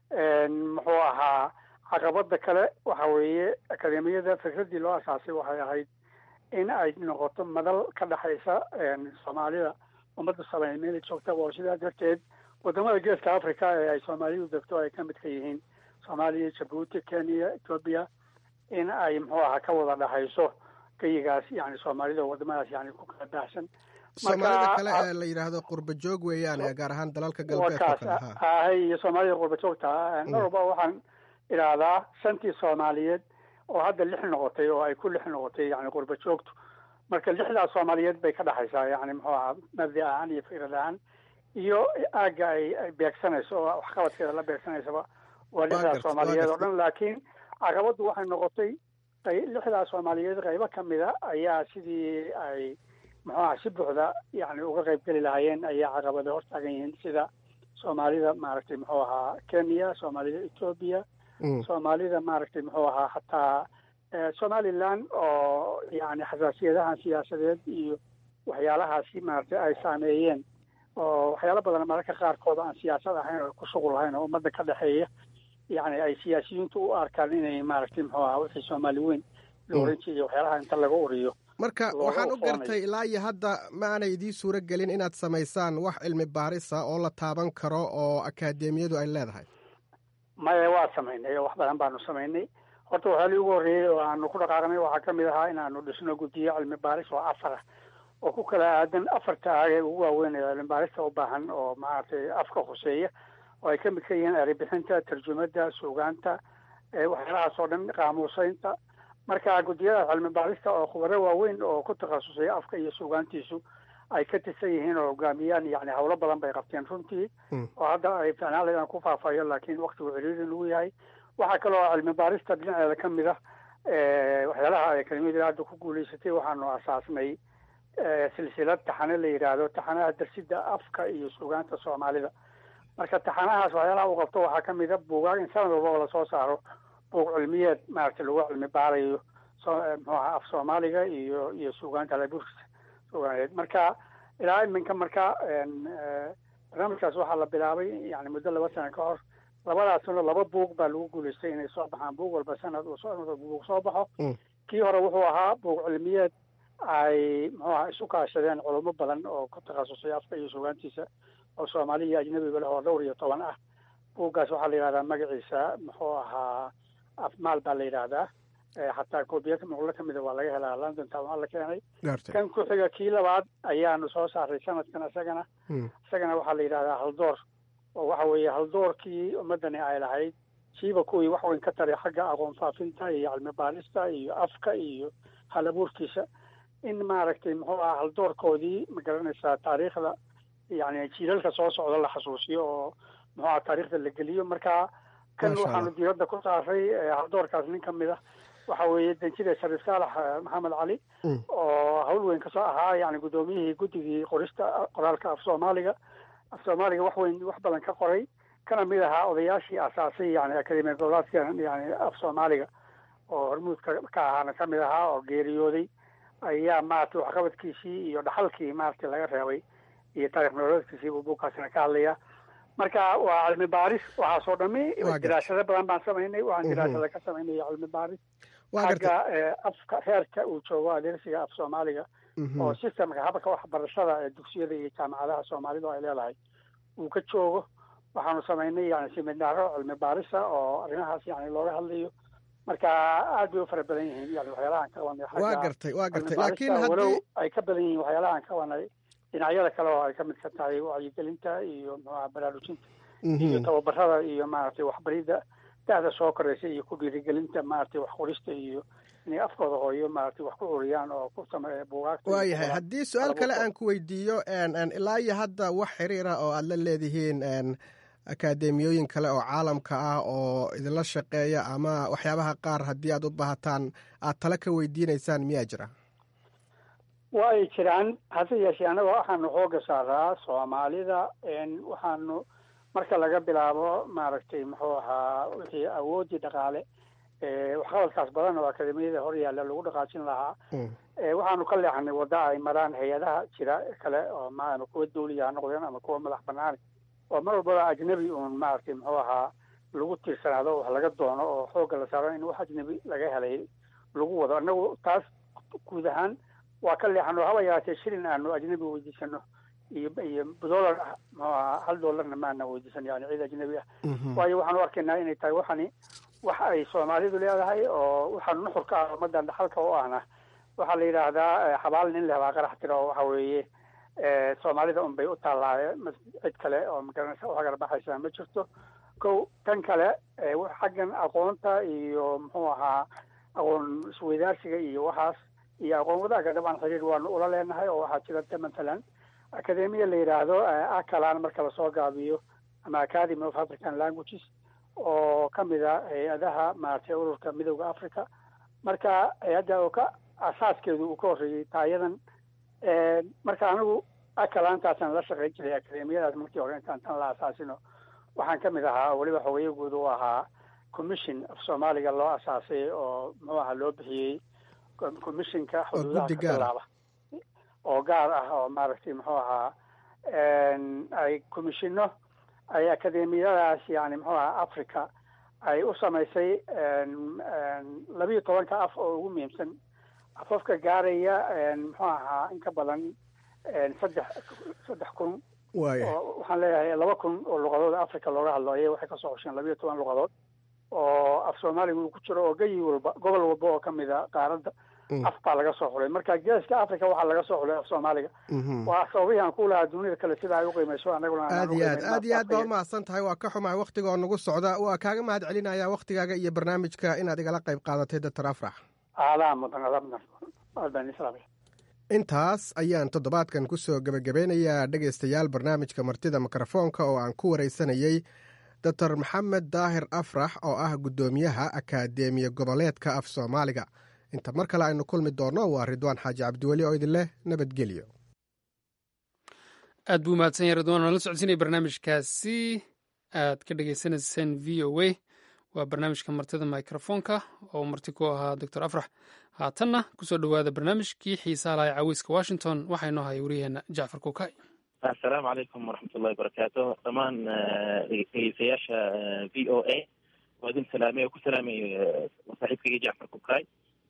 muxuu ahaa caqabada kale waxa weeye akademiyada fikraddii loo asaasay waxay ahayd in ay noqoto madal ka dhexaysa soomaalida ummadda soomaaliya meel ay joogtaba oo sidaa darteed wadamada geeska africa ee ay soomaalidu degto ay ka mid ka yihiin soomaaliya jabuuti kenya ethoobia in ay muxuu ahaa ka wada dhexayso geyigaas yani soomaalida wadamadaas yani ku kala baahsan soomaalida kale ee la yidhaahdo qurba joog weeyaan gaar ahaan dalalka galbeedka kale ahay iyo soomaalida qurba joogta mar walba waxaan idhaahdaa shantii soomaaliyeed oo hadda lix noqotay oo ay ku lix noqotay yani qurba joogtu marka lixdaas soomaaliyeed bay ka dhexaysaa yani muxuu ahaa mabdi ahaan iyo fikrad ahaan iyo aagga ay ay beegsanayso oo waxqabadkeeda la beegsanaysaba waa lixdaas soomaaliyeed oo dhan laakiin caqabaddu waxay noqotay lixdaas soomaaliyeed qaybo ka mida ayaa sidii ay muxuu aha si buuxda yani uga qayb geli lahaayeen ayaa caqabada hortaagan yihiin sida soomaalida maaragtay muxuu ahaa kenya soomaalida ethoobia soomaalida maaragtay muxuu ahaa hataa somaliland oo yani xasaasiyadahan siyaasadeed iyo waxyaalahaasi maaragtay ay saameeyeen oo waxyaalo badan mararka qaarkood aan siyaasad ahayn oo ku shuqul lahayn oo ummadda ka dhexeeya yani ay siyaasiyiintu u arkaan inay maaragtay muxuu ahaa wixii soomaali weyn la oran jiray waxyaalaha inta laga uriyo marka waxaan u gartay ilaa iyo hadda ma aanay idiin suuro gelin inaad samaysaan wax cilmi baarisa oo la taaban karo oo akaademiyadu ay leedahay maya waa samaynay wax badan baanu samaynay horta waxyaalii ugu horreeyey oo aanu ku dhaqaaqnay waxaa ka mid ahaa inaanu dhisno guddiyo cilmi baaris oo afar ah oo ku kala aadan afarta aag ee ugu waaweyn ee cilmi baarista u baahan oo maaragtay afka khuseeya oo ay ka mid ka yihiin eribixinta tarjumada suugaanta waxyaalahaas oo dhan qaamuuseynta marka guddiyada cilmi baarista oo khubaro waaweyn oo ku takhasusay afka iyo suugaantiisu ay ka tirsan yihiin oo hogaamiyaan yani howlo badan bay qabteen runtii oo hadda ay ficnaan laydaan ku faafayo laakiin waktigu ciriiri lagu yahay waxaa kaloo cilmi baarista dhinaceeda ka mid ah waxyaalaha ay kelimada hadda ku guulaysatay waxaanu asaasnay silsilad taxane la yidhaahdo taxanaha darsida afka iyo suugaanta soomaalida marka taxanahaas waxyaalaha uu qabto waxaa ka mid a buugaag in sanad walba oo lasoo saaro buug cilmiyeed maaragtay lagu cilmi baarayo muxuu aha af soomaaliga iyo iyo suugaanta laburkisa suugaaneed marka ilaa iminka marka barnaamijkaas waxaa la bilaabay yani muddo laba sano ka hor labadaasna laba buug baa lagu guulaystay inay soo baxaan buug walba sanad uu buug soo baxo kii hore wuxuu ahaa buug cilmiyeed ay muxuu aha isu kaashadeen culamo badan oo ku takhasusay afka iyo suugaantiisa oo soomaali iyo ajnabiba leh oo dhowr iyo toban ah buuggaas waxaa la yidhahdaa magaciisa muxuu ahaa afmaal baa la yidhaahdaa xataa koobiyaka muqlo ka mida waa laga helaa london town waa la keenay kan ku xiga kii labaad ayaanu soo saaray sanadkan isagana isagana waxaa la yidhahdaa haldoor oo waxa weeye haldoorkii ummadani ay lahayd siiba kuwii wax weyn ka taray xagga aqoon faafinta iyo cilmi baarista iyo afka iyo halabuurkiisa in maaragtay muxuu aha haldoorkoodii ma garanaysaa taariikhda yani jiilalka soo socda la xasuusiyo oo muxuu aha taariikhda la geliyo marka kan waxaanu diiradda ku saaray haldoorkaas nin ka mid ah waxa weeye danjida shariif saalax maxamed cali oo hawl weyn kasoo ahaa yani guddoomiyihii guddigii qorista qoraalka af soomaaliga af soomaaliga wax weyn wax badan ka qoray kana mid ahaa odayaashii asaasay yani akademiya goboleedka yani af soomaaliga oo hormuudka ka ahaana ka mid ahaa oo geeriyooday ayaa maaragtay waxqabadkiisii iyo dhaxalkii maaragtay laga reebay iyo taarikh nololeedkiisii buu buugkaasina ka hadlaya marka waa cilmi baaris waxaasoo dhami diraasado badan baan samaynay waxaan diraasada ka samaynay cilmi baaris xagga afka heerka uu joogo adeegsiga af soomaaliga oo systemka habka waxbarashada ee dugsiyada iyo jaamacadaha soomaalidu ay leedahay uu ka joogo waxaanu samaynay yani siminaaro cilmi baarisa oo arrimahaas yani looga hadlayo marka aad bay u fara badan yihiin yani waxyaalahaan ka qabanay waa gartay waa gartay laakiin walow haddii ay ka badan yihiin waxyaalahaan ka qabanay dhinacyada kale oo ay ka mid ka tahay wacyigelinta iyo muxuaha baraarujinta iyo tababarada iyo maaragtay waxbaridda da-da soo koraysa iyo ku dhiirigelinta maaragtay wax qorista iyo inay afkooda hooyo maaragtay wax ku curiyaan oo ku sameeya buugaagta waayahay haddii su-aal kale aan ku weydiiyo ilaa iyo hadda wax xiriira oo aad la leedihiin akaademiyooyin kale oo caalamka ah oo idinla shaqeeya ama waxyaabaha qaar haddii aad u baahataan aad tala ka weydiinaysaan miyaa jira waa ay jiraan hase yeeshee annaga waxaanu xooga saaraa soomaalida waxaanu marka laga bilaabo maaragtay muxuu ahaa wixii awoodii dhaqaale waxqabadkaas badan oo akademiyada hor yaalla lagu dhaqaajin lahaa waxaanu ka leexanay wadda ay maraan hay-adaha jira kale oo ma ama kuwa dawliya ha noqdeen ama kuwa madax banaani oo mar walbaba ajnabi uun maaragtay muxuu ahaa lagu tiirsanaado wax laga doono oo xoogga la saaro in wax ajnabi laga helay lagu wado annagu taas guud ahaan waa ka leexano haba yaraatee shilin aanu ajnabi weydiisano iyo iyo dollar muxuu ahaa hal dollarna maana weydiisan yani ciid ajnabi ah waayo waxaan u arkaynaa inay tahay waxani wax ay soomaalidu leedahay oo waxaa nuxurka ah ummadan dhaxalka u ahna waxaa la yidhaahdaa xabaal nin leh baa qarax tira oo waxa weeye soomaalida un bay u taallaaye cid kale oo magaranaysa u hagar baxaysa ma jirto ko tan kale xaggan aqoonta iyo muxuu ahaa aqoon isweydaarsiga iyo waxaas iyo aqoon wadaagga dhabaan xiriir waanu ula leenahay oo waxaa jirata matalan academia la yidhaahdo acalan marka lasoo gaabiyo ama academy of african languages oo kamid a hay-adaha maaragtay ururka midooda africa marka hay-adda oo ka asaaskeedu uu ka horreeyey taayadan marka anigu acalaantaasaan la shaqeyn jiray academiyadaas markii hore intaan tan la asaasino waxaan kamid ahaa weliba xogeeye guud u ahaa commission af soomaaliga loo asaasay oo muxuu aha loo bixiyey commissionka xuduudaha ka bilaaba oo gaar ah oo maaragtay muxuu ahaa ay commissiono ay academiyadaas yani muxuu aha africa ay u samaysay labiyo tobanka af oo ugu muhiimsan afafka gaaraya muxuu ahaa in ka badan saddex saddex kun waxaan leeyahay laba kun oo luqadood africa looga hadlo ayay waxay kasoo hosheen labiyo toban luqadood oo af soomaaliga uu ku jiro oo geyi walba gobol walba oo kamid a qaaradda af baa laga soo xulay marka geeska africa waxaa laga soo xulay af soomaaliga waa sababihii aan ku lahaa dunida kale sida ay uqiimeyso anaguna aad iyo aad aad iyo aad baa umahadsan tahay waa ka xumahay waktiga oo nagu socda waa kaaga mahad celinaya waktigaaga iyo barnaamijka inaad igala qayb qaadatay doctor afrax aadaa mudan adaa mudan aad baan islaamaya intaas ayaan toddobaadkan ku soo gebagabeynayaa dhegaystayaal barnaamijka martida mikrofoonka oo aan ku waraysanayey doctor maxamed daahir afrax oo ah guddoomiyaha akaademiya goboleedka af soomaaliga inta mar kale aynu kulmi doonno waa ridwaan xaaji cabdiweli oo idin leh nabadgelyo aad buu mahadsan yahay ridwaan waan la socodsiinaya barnaamijkaasi aad ka dhagaysanayseen v o a waa barnaamijka martida microfoonka oo marti ku ahaa doctor afrax haatanna kusoo dhowaada barnaamijkii xiisaha lahay caweyska washington waxaa inoo haya waryaheena jacfar kukay assalaamu calaykum waraxmat ullahi barakaatu dhammaan dhegeystayaasha v o a waa idin salaamay oo ku salaamay saaxiibkayga jacfar kukay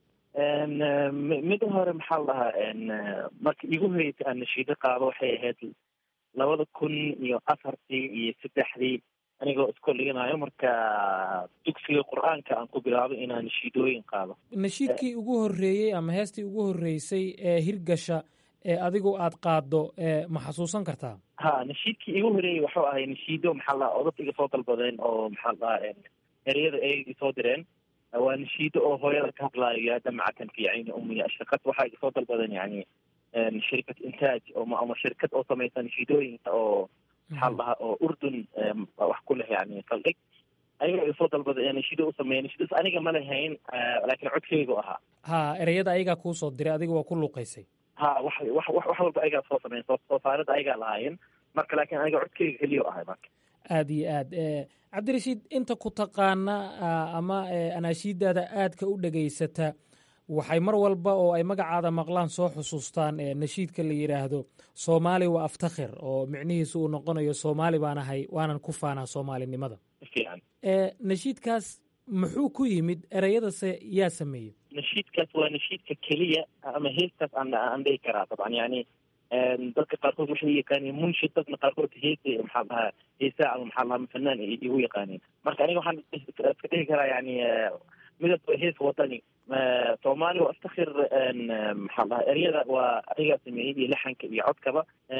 mida hore maxaa la dhahaa marka igu horeysa aan nashiido qaado waxay ahayd labada kun iyo afartii iyo saddexdii anigoo iskoo dhiganayo marka dugsiga qur-aanka aan ku bilaabay inaan nashiidooyin qaado nashiidkii ugu horreeyey ama heestii ugu horreysay ee hirgasha ee adigu aad qaaddo ma xasuusan kartaa ha nashiidkii igu horeeyey waxuu ahay nashiido maxaa la dhahaa odad iga soo dalbadeen oo maxaa la dhahaa ereyada ay isoo direen waa nashiido oo hooyada ka hadlaayo yaa damcatan fi cayni ummiya shirkad waxaa iga soo dalbadeen yani shirkad intaaj ama shirkad oo samaysa nashiidooyinka oo maxaa la dhahaa oo urdun wax ku leh yani saldhig ayaga iga soo dalbada nashiido u sameeya nashiidaas aniga ma lahayn laakiin codkeygu ahaa ha ereyada ayagaa kuu soo diray adiga waa ku luuqaysay ha wax wax wax wax walba ayagaa soo sameyn soo soo saarada ayagaa lahaayeen marka laakiin aniga codkeyga keliya ahay marka aada iyo aad cabdirashiid inta ku taqaana ama anaashiidaada aadka u dhegaysata waxay mar walba oo ay magacaada maqlaan soo xusuustaan nashiidka la yidhaahdo soomaali waa aftakhir oo micnihiisu uu noqonayo soomaali baan ahay waanan ku faanaa soomaalinimada nashiidkaas muxuu ku yimid ereyadase yaa sameeyey nashiidkaas waa nashiidka keliya ama heestaas aan aan dhihi karaa dabcan yani dadka qaarkood waxay yaqaaneen munshid dadna qaarkood heese maxaa dhahaa heesaa ama maxaa dhahaa fanaan igu yaqaaneen marka aniga waxaan iska dhihi karaa yani midab hees wadani soomaali waa aftakhir maxaa dhahaa eryada waa anigaa sameeyey iyo laxanka iyo codkaba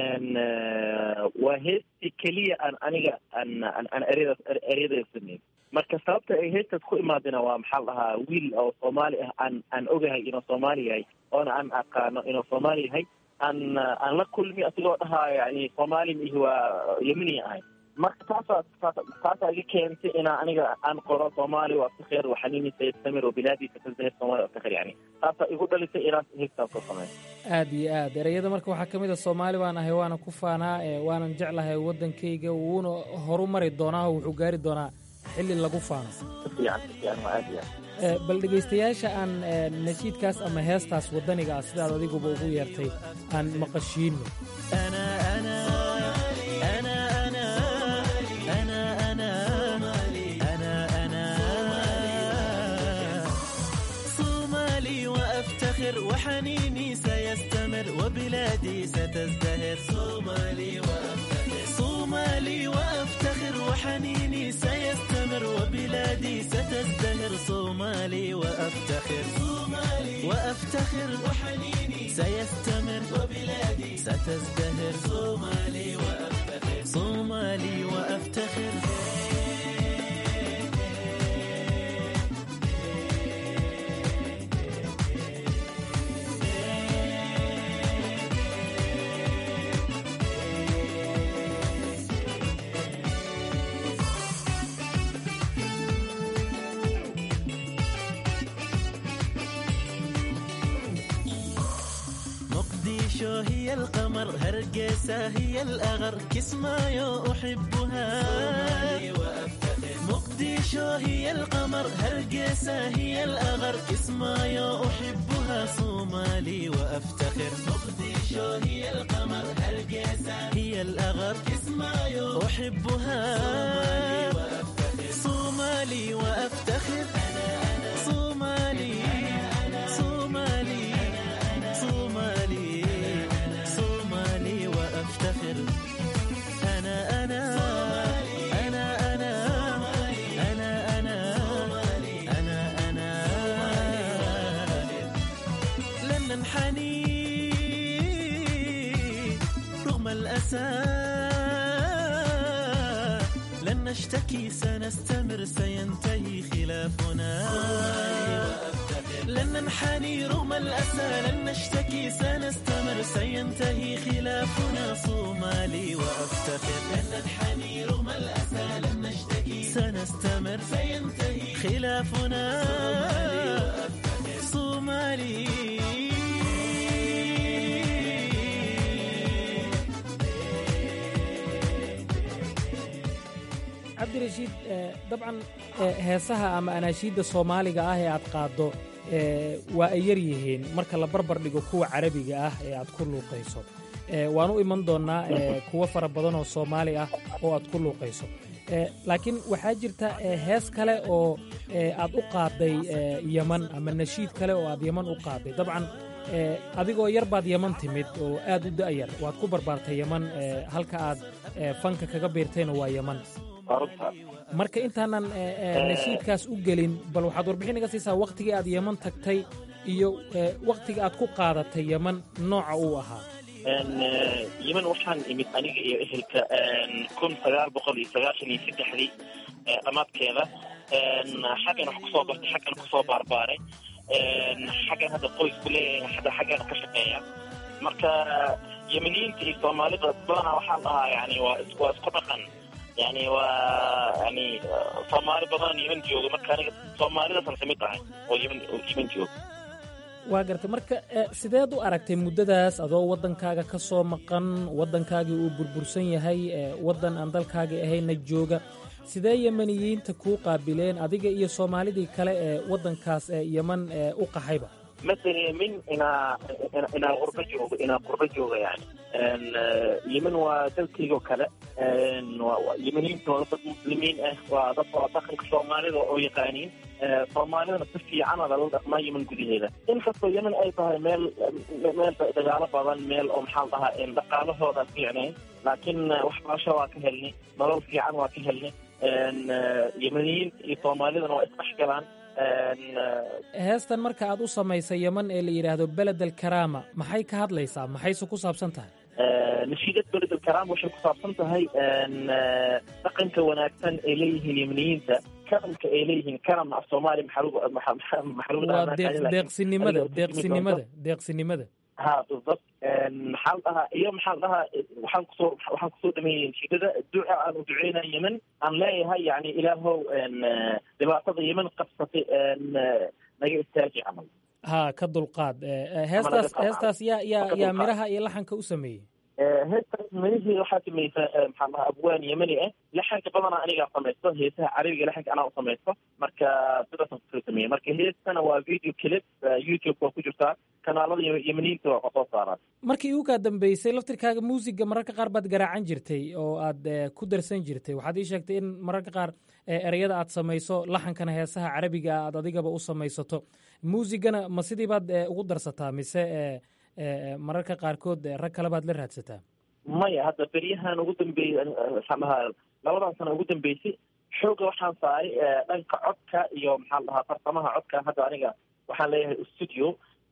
waa heestii keliya aan aniga aan aan eryadaas eryada sameeyey marka sababta ay heestaas ku imaadina waa maxaa la dhahaa wiil oo soomaali ah aan aan ogahay inuu soomaali yahay oona aan aqaano inuu soomaali yahay aan aan la kulmi asigoo dhahaa yani soomaali mihi waa yemini ahay marka taasaa taasaa iga keentay inaa aniga aan qoro soomaali waa aftakhir waxanini sayastamir wabilaadiisa tazahir soomaali aftakhir yani taasaa igu dhalisay inaan heestaan soo sameeyo aad iyo aad ereyada marka waxaa ka mid a soomaali baan ahay waana ku faanaa waanan jeclahay waddankayga wuuna horu mari doonaa oo wuxuu gaari doonaa xilli lagu faano bal dhegaystayaasha aan nashiidkaas ama heestaas waddaniga ah sidaad adiguba ugu yeertay aan maqashiinno وحنيني سيستمر وبلادي ستزدهر صومالي وأفتخر صومالي وأفتخر وحنيني سيستمر وبلادي ستزدهر صومالي وأفتخر صومالي وأفتخر وحنيني سيستمر وبلادي ستزدهر صومالي وأفتخر صومالي وأفتخر هي القمر هرقيسة هي الأغر كسمايو أحبها مقديشو هي القمر هرقيسة هي الأغر كسمايو أحبها صومالي وأفتخر مقديشو هي القمر هرقيسة هي الأغر كسمايو أحبها صومالي وأفتخر صومالي صومالي صومالي صومالي وأفتخر أنا أنا أنا أنا أنا أنا أنا أنا لن ننحني رغم الأسى لن نشتكي سنستمر سينتهي خلافنا لن ننحني رغم الأسى لن نشتكي سنستمر سينتهي خلافنا صومالي وأفتخر لن ننحني رغم الأسى لن نشتكي سنستمر سينتهي خلافنا صومالي cabdirashiid dabcan heesaha ama anaashiidda soomaaliga ah ee aad qaaddo waa ay yar yihiin marka la barbar dhigo kuwa carabiga ah ee aad ku luuqayso waan u iman doonnaa kuwo fara badan oo soomaali ah oo aad ku luuqayso laakiin waxaa jirta hees kale oo aad u qaadday yeman ama nashiid kale oo aad yeman u qaadday dabcan adigoo yar baad yeman timid oo aad u da'yar waad ku barbaartay yeman halka aad fanka kaga biirtayna waa yeman marka intaanan nashiidkaas u gelin bal waxaad warbixin iga siisaa wakhtigii aad yeman tagtay iyo wakhtiga aad ku qaadatay yeman nooca uu ahaa yeman waxaan imid aniga iyo ehelka kun sagaal boqol iyo sagaashan iyo saddexdii dhammaadkeeda xaggan wax kusoo bartay xaggan kusoo baarbaaray xaggan hadda qoysku leeyahay hadda xaggan ka shaqeeya marka yemeniyiinta iyo soomaalida badanaa waxaan dhahaa yani waa waa isku dhaqan yani waa yani soomaali badan yemen jooga marka aniga soomaalidaasaan kamid tahay oo yemen yemen jooga waa gartay marka sideed u aragtay muddadaas adoo waddankaaga ka soo maqan waddankaagii uu burbursan yahay waddan aan dalkaagii ahayna jooga sidee yemeniyiinta kuu qaabileen adiga iyo soomaalidii kale ee waddankaas yeman u qaxayba مثلا من إنا إنا غربة جوجا إنا غربة جوجا يعني إن يمن ودلتي وكذا إن يمنين تولد مسلمين إيه وضبط دخل صومالي ويقانين صومالي نصفي عنا ذا ما يمن قدي هذا إن خصو يمن أي طه ميل ميل دجالة بدن ميل أم حالها إن دقاله هذا في عينين لكن وحباشة واكهلني ضرور في عن واكهلني إن يمنيين صومالي ذا إسمحكلان heestan marka aad u samaysay yeman ee la yidhaahdo beled alkaraama maxay ka hadlaysaa maxayse ku saabsan tahay nashiidad beled alkaraama waxay ku saabsan tahay dhaqanka wanaagsan ay leeyihiin yemeniyiinta karamka ay leeyihiin karamna af soomaali waa deeqsinimada deeqsinimada deeqsinimada ha بالضبط maxaa la dhahaa iyo maxaa la dhahaa waxaan kusoo waxaan kusoo dhameeyey nasiidada duca aan u duceynaya yemen aan leeyahay yani ilaahow dhibaatada yemen qabsatay naga istaaji camal ha ka dulqaad heestaas heestaas yaa yaa yaa miraha iyo laxanka u sameeyey heestaas mirihii waxaa samaysa maxaa dhahaa abwaan yemeni ah laxanka badanaa anigaa samaysto heesaha carabiga laxanka anaa u samaysto marka sidaasaan kusoo sameeyey marka heestana waa video clip youtube waa ku jirtaa kanaalada yemeniyiinta waa soo saaraan markii ugu kaa dambeysay laftirkaaga muusiga mararka qaar baad garaacan jirtay oo aad ku darsan jirtay waxaad ii sheegtay in mararka qaar ereyada aad samayso laxankana heesaha carabiga aad adigaba u samaysato muusigana ma sidii baad ugu darsataa mise mararka qaarkood rag kale baad la raadsataa maya hadda beryahan ugu dambeeyey maxaan dhahaa labadan sano ugu dambeysay xooga waxaan saaray dhanka codka iyo maxaa la dhahaa farsamaha codka hadda aniga waxaan leeyahay studio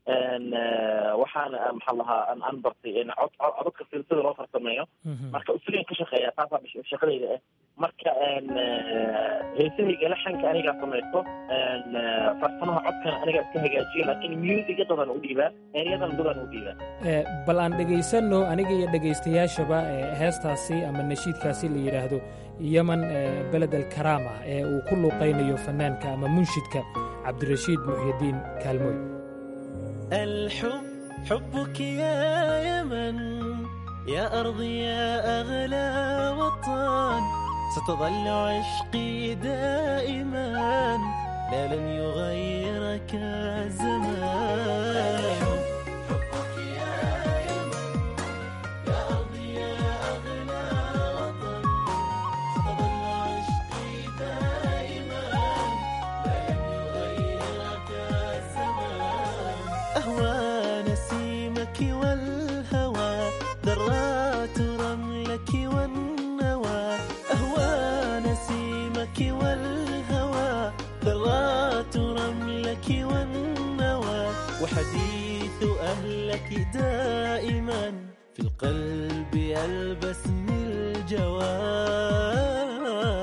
waxaan maxaa lahaa aan bartay cod codadka silsida loo farsameeyo marka studion ka shaqeeya taasaa shaqadayda ah marka heesahayga laxanka anigaa samaysto farsamaha codkana anigaa iska hagaajiyo laakiin musiga dadan u dhiibaa eryadan dadan u dhiibaa bal aan dhegaysanno aniga iyo dhegaystayaashaba heestaasi ama nashiidkaasi la yidhaahdo yeman beled alkaraama ee uu ku luuqaynayo fanaanka ama munshidka cabdirashiid muxyidiin kaalmooy الحب حبك يا يمن يا أرضي يا أغلى وطن ستظل عشقي دائما لا لن يغيرك الزمان حبك يا يمن يا أرضي يا أغلى وطن ستظل عشقي دائما لا لن يغيرك الزمان أهوى نسيمك والهوى ذرات رملك والنوى أهوى نسيمك والهوى ذرات رملك والنوى وحديث أهلك دائما في القلب يلبسني الجواب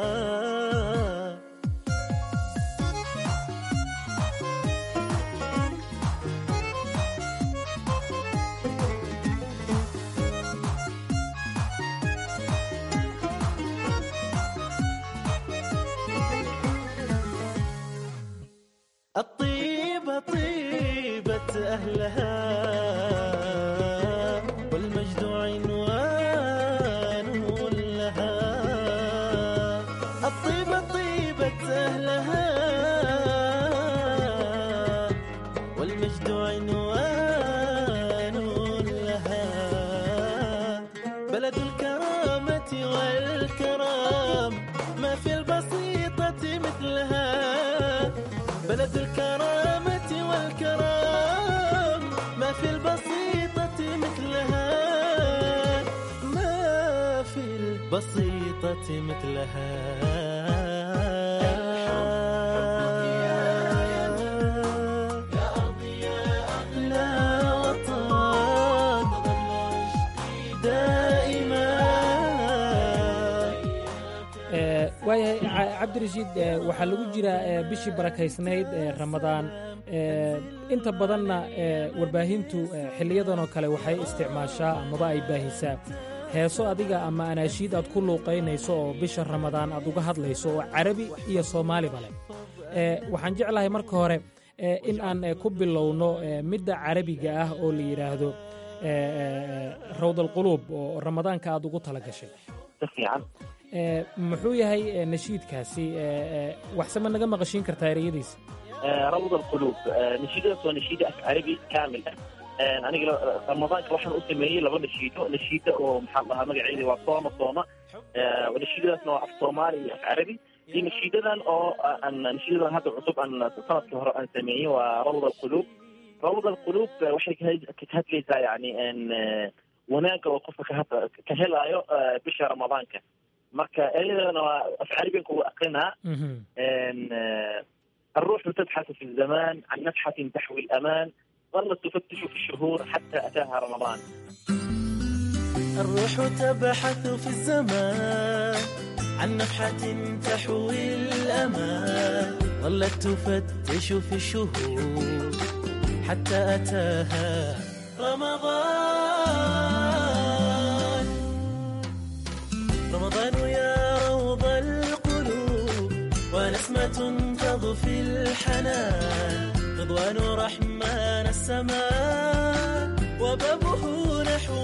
الطيبة طيبة أهلها والمجد عنوان لها الطيبة طيبة أهلها والمجد عنوان لها بلد الكرامة والكرام ما في البسيطة مثلها بلد الكرامة والكرام ما في البسيطة مثلها ما في البسيطة مثلها يا أرضي يا أغلى وطن دائما Ee, waayahay Ca- cabdirashiid ee, waxaa lagu jiraa ee, bishii barakaysnayd ee ramadaan ee, inta badanna ee, warbaahintu ee, xiliyadan oo kale waxay isticmaashaa amaba ay baahisaa heeso adiga ama anaashiid aad ku luuqaynayso oo bisha ramadaan aad uga hadlayso oo carabi iyo soomaaliba leh Ee, waxaan jeclahay marka hore ee, in aan ee, ku bilowno ee, midda carabiga ah oo la yidhaahdo ee, ee, rawdalquluub oo ramadaanka aad ugu tala gashay Ee, muxuu yahay ee, nashiidkaasi ee, ee, waxse ma naga maqashiin kartaa ereyadiisa روض القلوب نشيدة سو نشيدة عربي كامل aniga ramadaanka waxaan u sameeyey laba nashiido nashiida oo maxaa lahaa magaceeda waa sooma sooma nashiidadaasna waa af soomaali iyo af carabi iyo nashiidadan oo aan nashiidadan hadda cusub aan sanadkii hore aan sameeyey waa rawd alquluub rawd alquluub waxay ka ka hadlaysaa yani wanaagga oo qofka ka had- ka helaayo bisha ramadaanka marka ereyadana waa af carabigan kugu aqrinaa إن، آه، الروح تبحث في الزمان عن نفحة تحوي الأمان ظلت تفتش في الشهور حتى أتاها رمضان الروح تبحث في الزمان عن نفحة تحوي الأمان ظلت تفتش في الشهور حتى أتاها رمضان رمضان يا روض القلوب ونسمة تضفي الحنان رضوان رحمن السماء وبابه نحو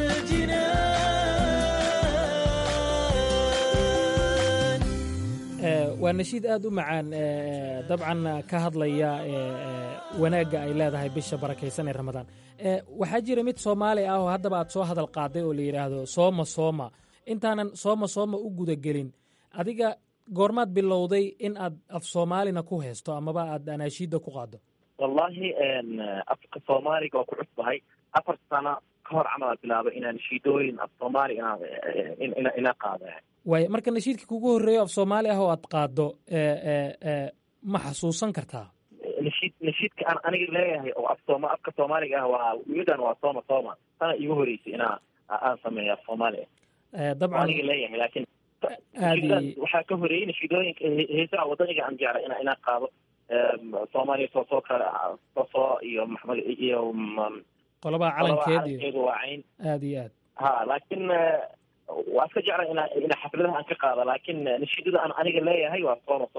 الجنان Ee, waa nashiid aad u macaan ee, dabcan ka hadlaya ee, ee, wanaagga ay leedahay bisha barakaysan ee ramadaan Ee, waxaa jira mid soomaali ah oo haddaba aad soo hadal qaaday oo la yidhaahdo sooma sooma intaanan sooma sooma u gudagelin adiga goormaad bilowday in aad af soomaalina ku haysto amaba aad anaashiidda ku qaaddo والله إن أفك الصومالي كو كعصبهي أفر سنة كهر عمل بلابة إن نشيدوين الصومالي إن إن إن إن قاضي waay marka nashiidka kugu horreeyo af soomaali ah oo aad qaaddo ee, ee, ee, ma xasuusan kartaa نشيد نشيد كأن أنا قلت ليه أو الصوما أفك الصومالي هو ويدان وصوما صوما أنا يهوري أنا أنسمي الصومالي Ee, أنا dabcan قلت ليه لكن aadi waxaa ka horeeyey nashiidooyinka heesaha wadaniga aan jeclay ina inaan qaado soomaaliya soo soo kale soo iyo maxmed iyo qolabaha qolaba calankeed iyo calankeedu waa cayn aad iyo aad ha laakiin waa iska jeclay ina ina xafladaha aan ka qaado laakiin nashiidada aan aniga leeyahay waa sooma sooma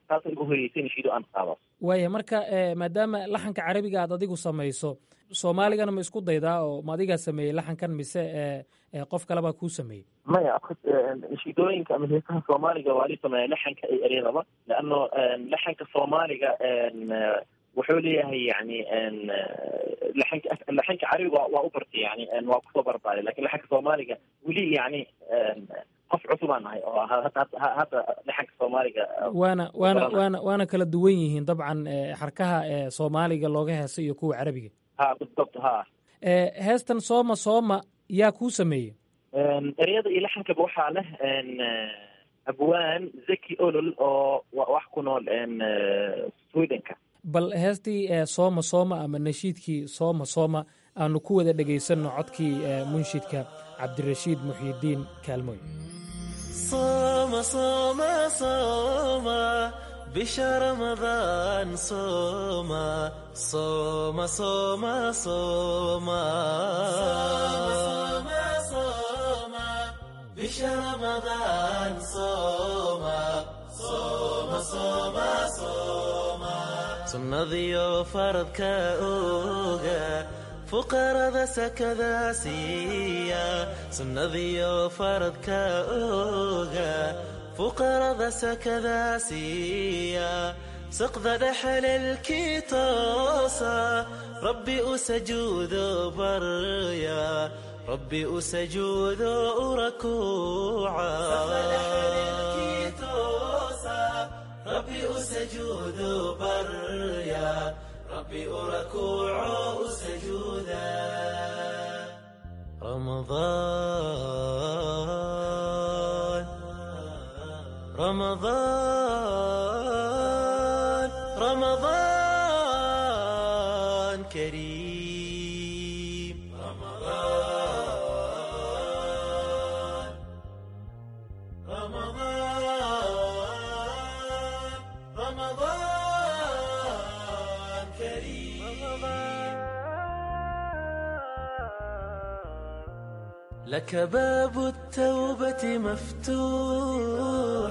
taasa igu horeysay nashiido aan qaado waaya marka maadaama laxanka carabiga aad adigu samayso soomaaligana ma isku daydaa oo ma adigaa sameeyey laxankan mise qof kalebaa kuu sameeyey maya nashiidooyinka ama heesaha soomaaliga waa li sameeya laxanka iyo eryadaba leano laxanka soomaaliga wuxuu leeyahay yani laxanka laxanka carabiga waa u bartay yani waa kusoo barbaaray lakin laxanka soomaaliga weli yani qof cusubaan nahay oo hadda laxanka soomaaliga waana waana waana waana kala duwan yihiin dabcan xarkaha soomaaliga looga heesa iyo kuwa carabiga ha بالضبط ha heestan sooma sooma yaa kuu sameeyey ereyada iyo laxankaba waxaa leh abwaan zaki olol oo wax ku nool swedenka bal heestii sooma sooma ama nashiidkii sooma sooma aanu ku wada dhegaysanno codkii munshidka cabdirashiid muxyidiin kaalmoy صوم صوم صوم بشهر رمضان صوم صوم صوم صوم صوم صوم بشهر رمضان صوم صوم صوم صوم سنذيو فرض كأوغا fuqarada sakada siiya sunnadiyo faradka oga fuqarada sakada siiya saqda dhexalelkii toosa rabbi u sajuudo barya rabbi u sajuudo u rakuuca rabbi u sajuudo barya ربي أركوع سجودا رمضان رمضان رمضان كريم رمضان رمضان رمضان لك باب التوبة مفتوح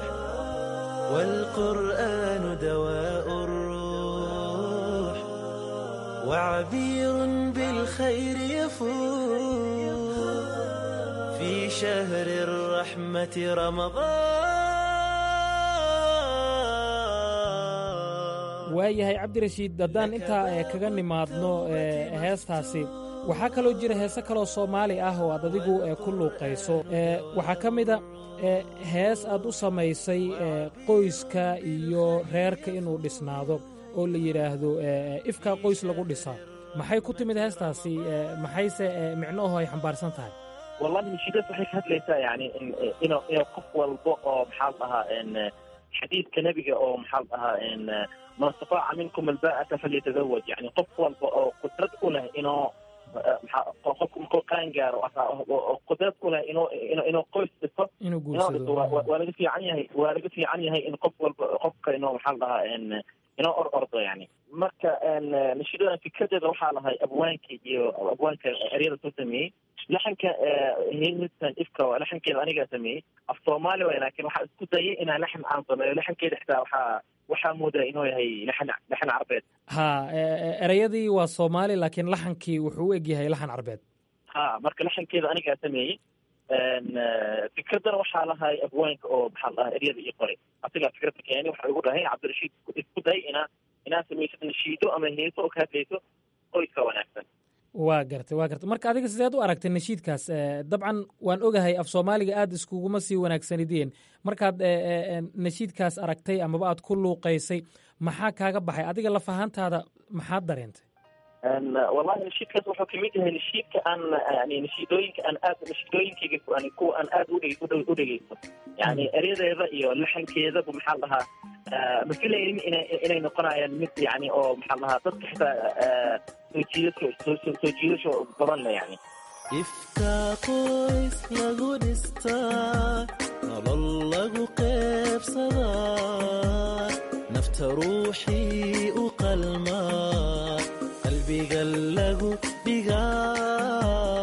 والقرآن دواء الروح وعبير بالخير يفوح في شهر الرحمة رمضان waayahay cabdirashiid haddaan intaa kaga nimaadno heestaasi waxaa kaloo jira heese kaloo soomaali ah oo aad adigu ku luuqayso waxaa ka mida hees aad u samaysay qoyska iyo reerka inuu dhisnaado oo la yidhaahdo ifkaa qoys lagu dhisaa maxay ku timid heestaasi maxayse micnoaho ay xambaarsan tahay wallahi nashiidaas waxay ka hadlaysaa yani inu inu qof walba oo maxaa dhahaa xadiidka nebiga oo maxaa dhahaa man istataaca minkum alba'ata falyatazawaj yani qof walba oo qudrad u leh inuu qofku markuu qaan gaaro qudrad u leh inuu inuu qoys dhiso inuu guursado waa laga fiican yahay waa laga fiican yahay in qof walba qofka inuu maxaa dhahaa inoo or ordo yani marka nashiidadan fikradeeda waxaa lahay abwaanka iyo abwaanka eryada soo sameeyey laxanka hilmistan ifka laxankeeda anigaa sameeyey af soomaali waay laakin waxaa isku dayay inaan laxan aan sameeyo laxankeeda xitaa waxaa waxaa moodaa inuu yahay laxan laxan carbeed ha ereyadii waa soomaali laakiin laxankii wuxuu u eg yahay laxan carbeed ha marka laxankeeda anigaa sameeyey fikradana waxaa lahay abwaanka oo maxaa dhahaa eryada ii qoray asigaa fikradda keeni waxa igu dhahay cabdirashiid isku day inaa inaa samaysid nashiido ama heeso oo ka hadlayso qoyska wanaagsan waa gartay waa gartay marka adiga sideed u aragtay nashiidkaas dabcan waan ogahay af soomaaliga aad iskuguma sii wanaagsanideen markaad nashiidkaas aragtay amaba aad ku luuqaysay maxaa kaaga baxay adiga laf ahaantaada maxaad dareentay wallahi nashiidkaas wuxuu kamid yahay nashiidka aan yani nashiidooyinka aan aad nashiidooyinkayga yani kuwa aan aad udhe u dhegeysto yani eryadeeda iyo laxankeedaba maxaa dhahaa ma filaynin ina inay noqonayaan mid yani oo maxaa dhahaa dadka xitaa soo jiidasho soo jiidasho badan le yani ifkaa qoys lagu dhistaa nolol lagu qeybsadaa nafta ruuxii u qalmaa qalbiga lagu dhigaa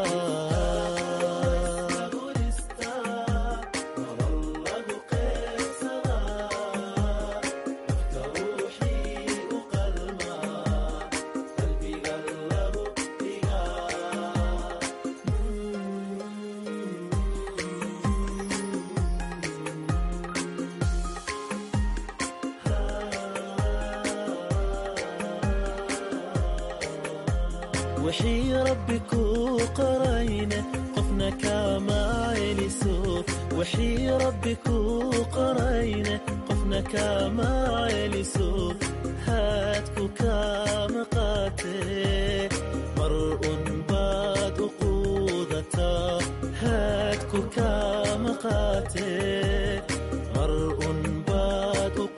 wixii rabbi kuu qorayna qofna kaama celiso wixii rabbi kuu qorayna qofna kaama celiso haadku kaama qaatee mar un baad u quudataa haadku kaama qaatee mar un baad u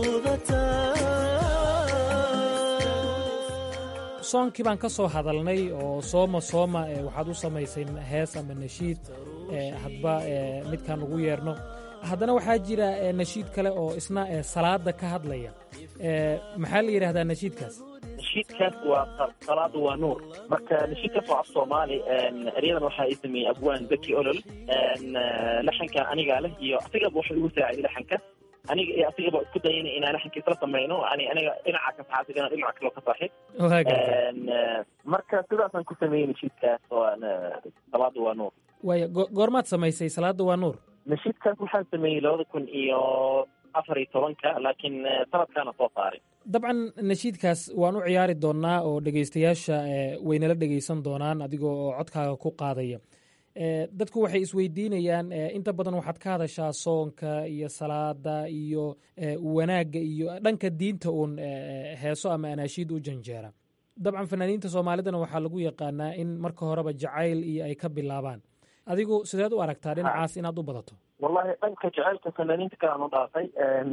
quudataa soonkii baan ka soo hadalnay oo sooma sooma ee waxaad u samaysay hees ama nashiid ee hadba ee midkaan ugu yeerno haddana waxaa jira ee nashiid kale oo isna ee salaada ka hadlaya ee maxaa la yidhahdaa nashiidkaas nashiidkaas waa salaadu waa nuur marka nashiidkaas waa af soomaali eryadan waxaa ii sameeyey abwaan zaki olol laxanka anigaa leh iyo asigaba waxa igu saaciday laxanka aniga iyo asigaba isku dayana inaan laxanka isla samayno ani aniga dhinaca ka saxa asigana dhinaca kaloo ka saxi marka sidaasaan ku sameeyey nashiidkaas oo salaadu waa nuur waaya goormaad samaysay salaada waa nuur nashiidkaas waxaan sameeyey labada kun iyo afar iyo tobanka laakiin sanadkaana soo saaray dabcan nashiidkaas waan u ciyaari doonnaa oo dhegaystayaasha waynala dhegaysan doonaan adigoo oo codkaaga ku qaadaya dadku waxay isweydiinayaan inta badan waxaad ka hadashaa soonka iyo salaada iyo wanaagga iyo dhanka diinta uun heeso ama anaashiid u janjeera dabcan fanaaniinta soomaalidana waxaa lagu yaqaanaa in marka horeba jacayl iyo ay ka bilaabaan adigu sideed u aragtaa dhinacaas inaad u badato wallahi dhanka jacaylka fanaaniinta kale aan u dhaafay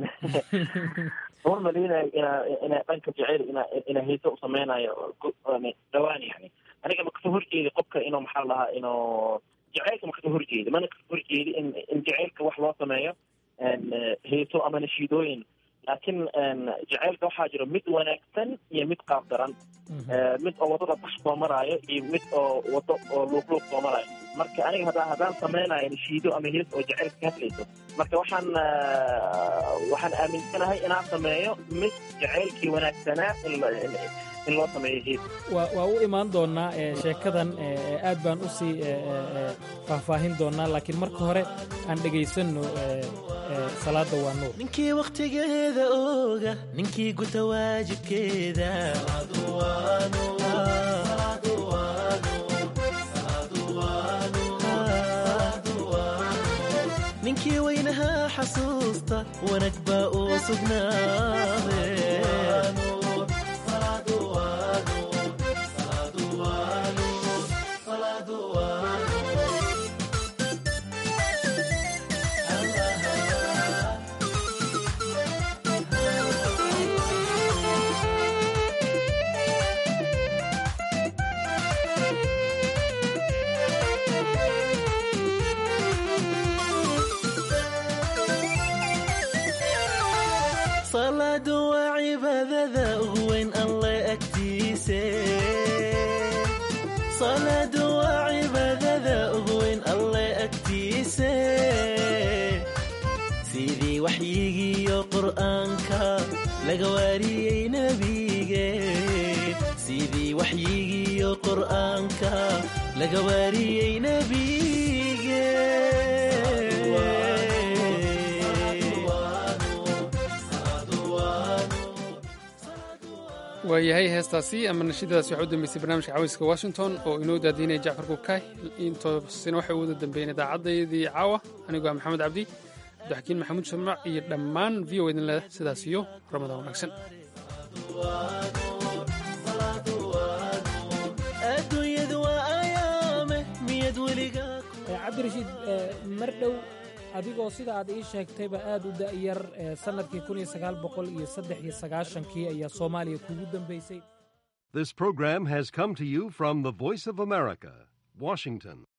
uma maleynayo ina ina dhanka jacayl ina ina heese u sameynayo dhawaan yani aniga ma kasoo horjeedi qofka inuu maxaa lahaa inuu jacaylka ma kasoo horjeedi mana kasoo horjeedi in in jacaylka wax loo sameeyo heeso ama nashiidooyin laakiin jacaylka waxaa jiro mid wanaagsan iyo mid qaab daran mid oo wadada bax soo maraayo iyo mid oo wado oo luuqluuq soo maraayo marka aniga haddaa haddaan sameynayo nashiido ama hees oo jacaylka ka hadlayso marka waxaan waxaan aaminsanahay inaan sameeyo mid jacaylkii wanaagsanaa in loo sameeyo hees waa u imaan doonnaa sheekadan aad baan u sii faahfaahin doonnaa laakiin marka hore aan dhegaysanno salaada waa nuur ninkii wakhtigeeda ooga ninkii guta waajibkeeda ninkii weynahaa xasuusta wanag baa uu sugnaade salaadu waa cibaadada ugu weyn alle agtiise salaadu waa cibaadada ugu weyn alle agtiise sidii waxyigiiyo qur'aanka laga waariyey nebige sidii waxyigiiyo qur'aanka laga waariyey nebige waayahay heestaasi ama nashiidadaasi waxaa u dambeysay barnaamijka cawayska washington oo inoo daadiinaya jacfar kukaay intoosina waxay u wada dambeeyeen idaacaddaydii caawa anigoo ah maxamed cabdi cabdixakiin maxamuud shamaac iyo dhammaan v o idin leh sidaas iyo ramadaan wanaagsan adduunyadu waa ayaame miyad weligaa cabdirashiid mar dhow adigoo sida aad ii sheegtayba aad u da'yar sannadkii kun iyo sagaal boqol iyo saddex iyo sagaashankii ayaa soomaaliya kugu dambaysay This program has come to you from the Voice of America, Washington.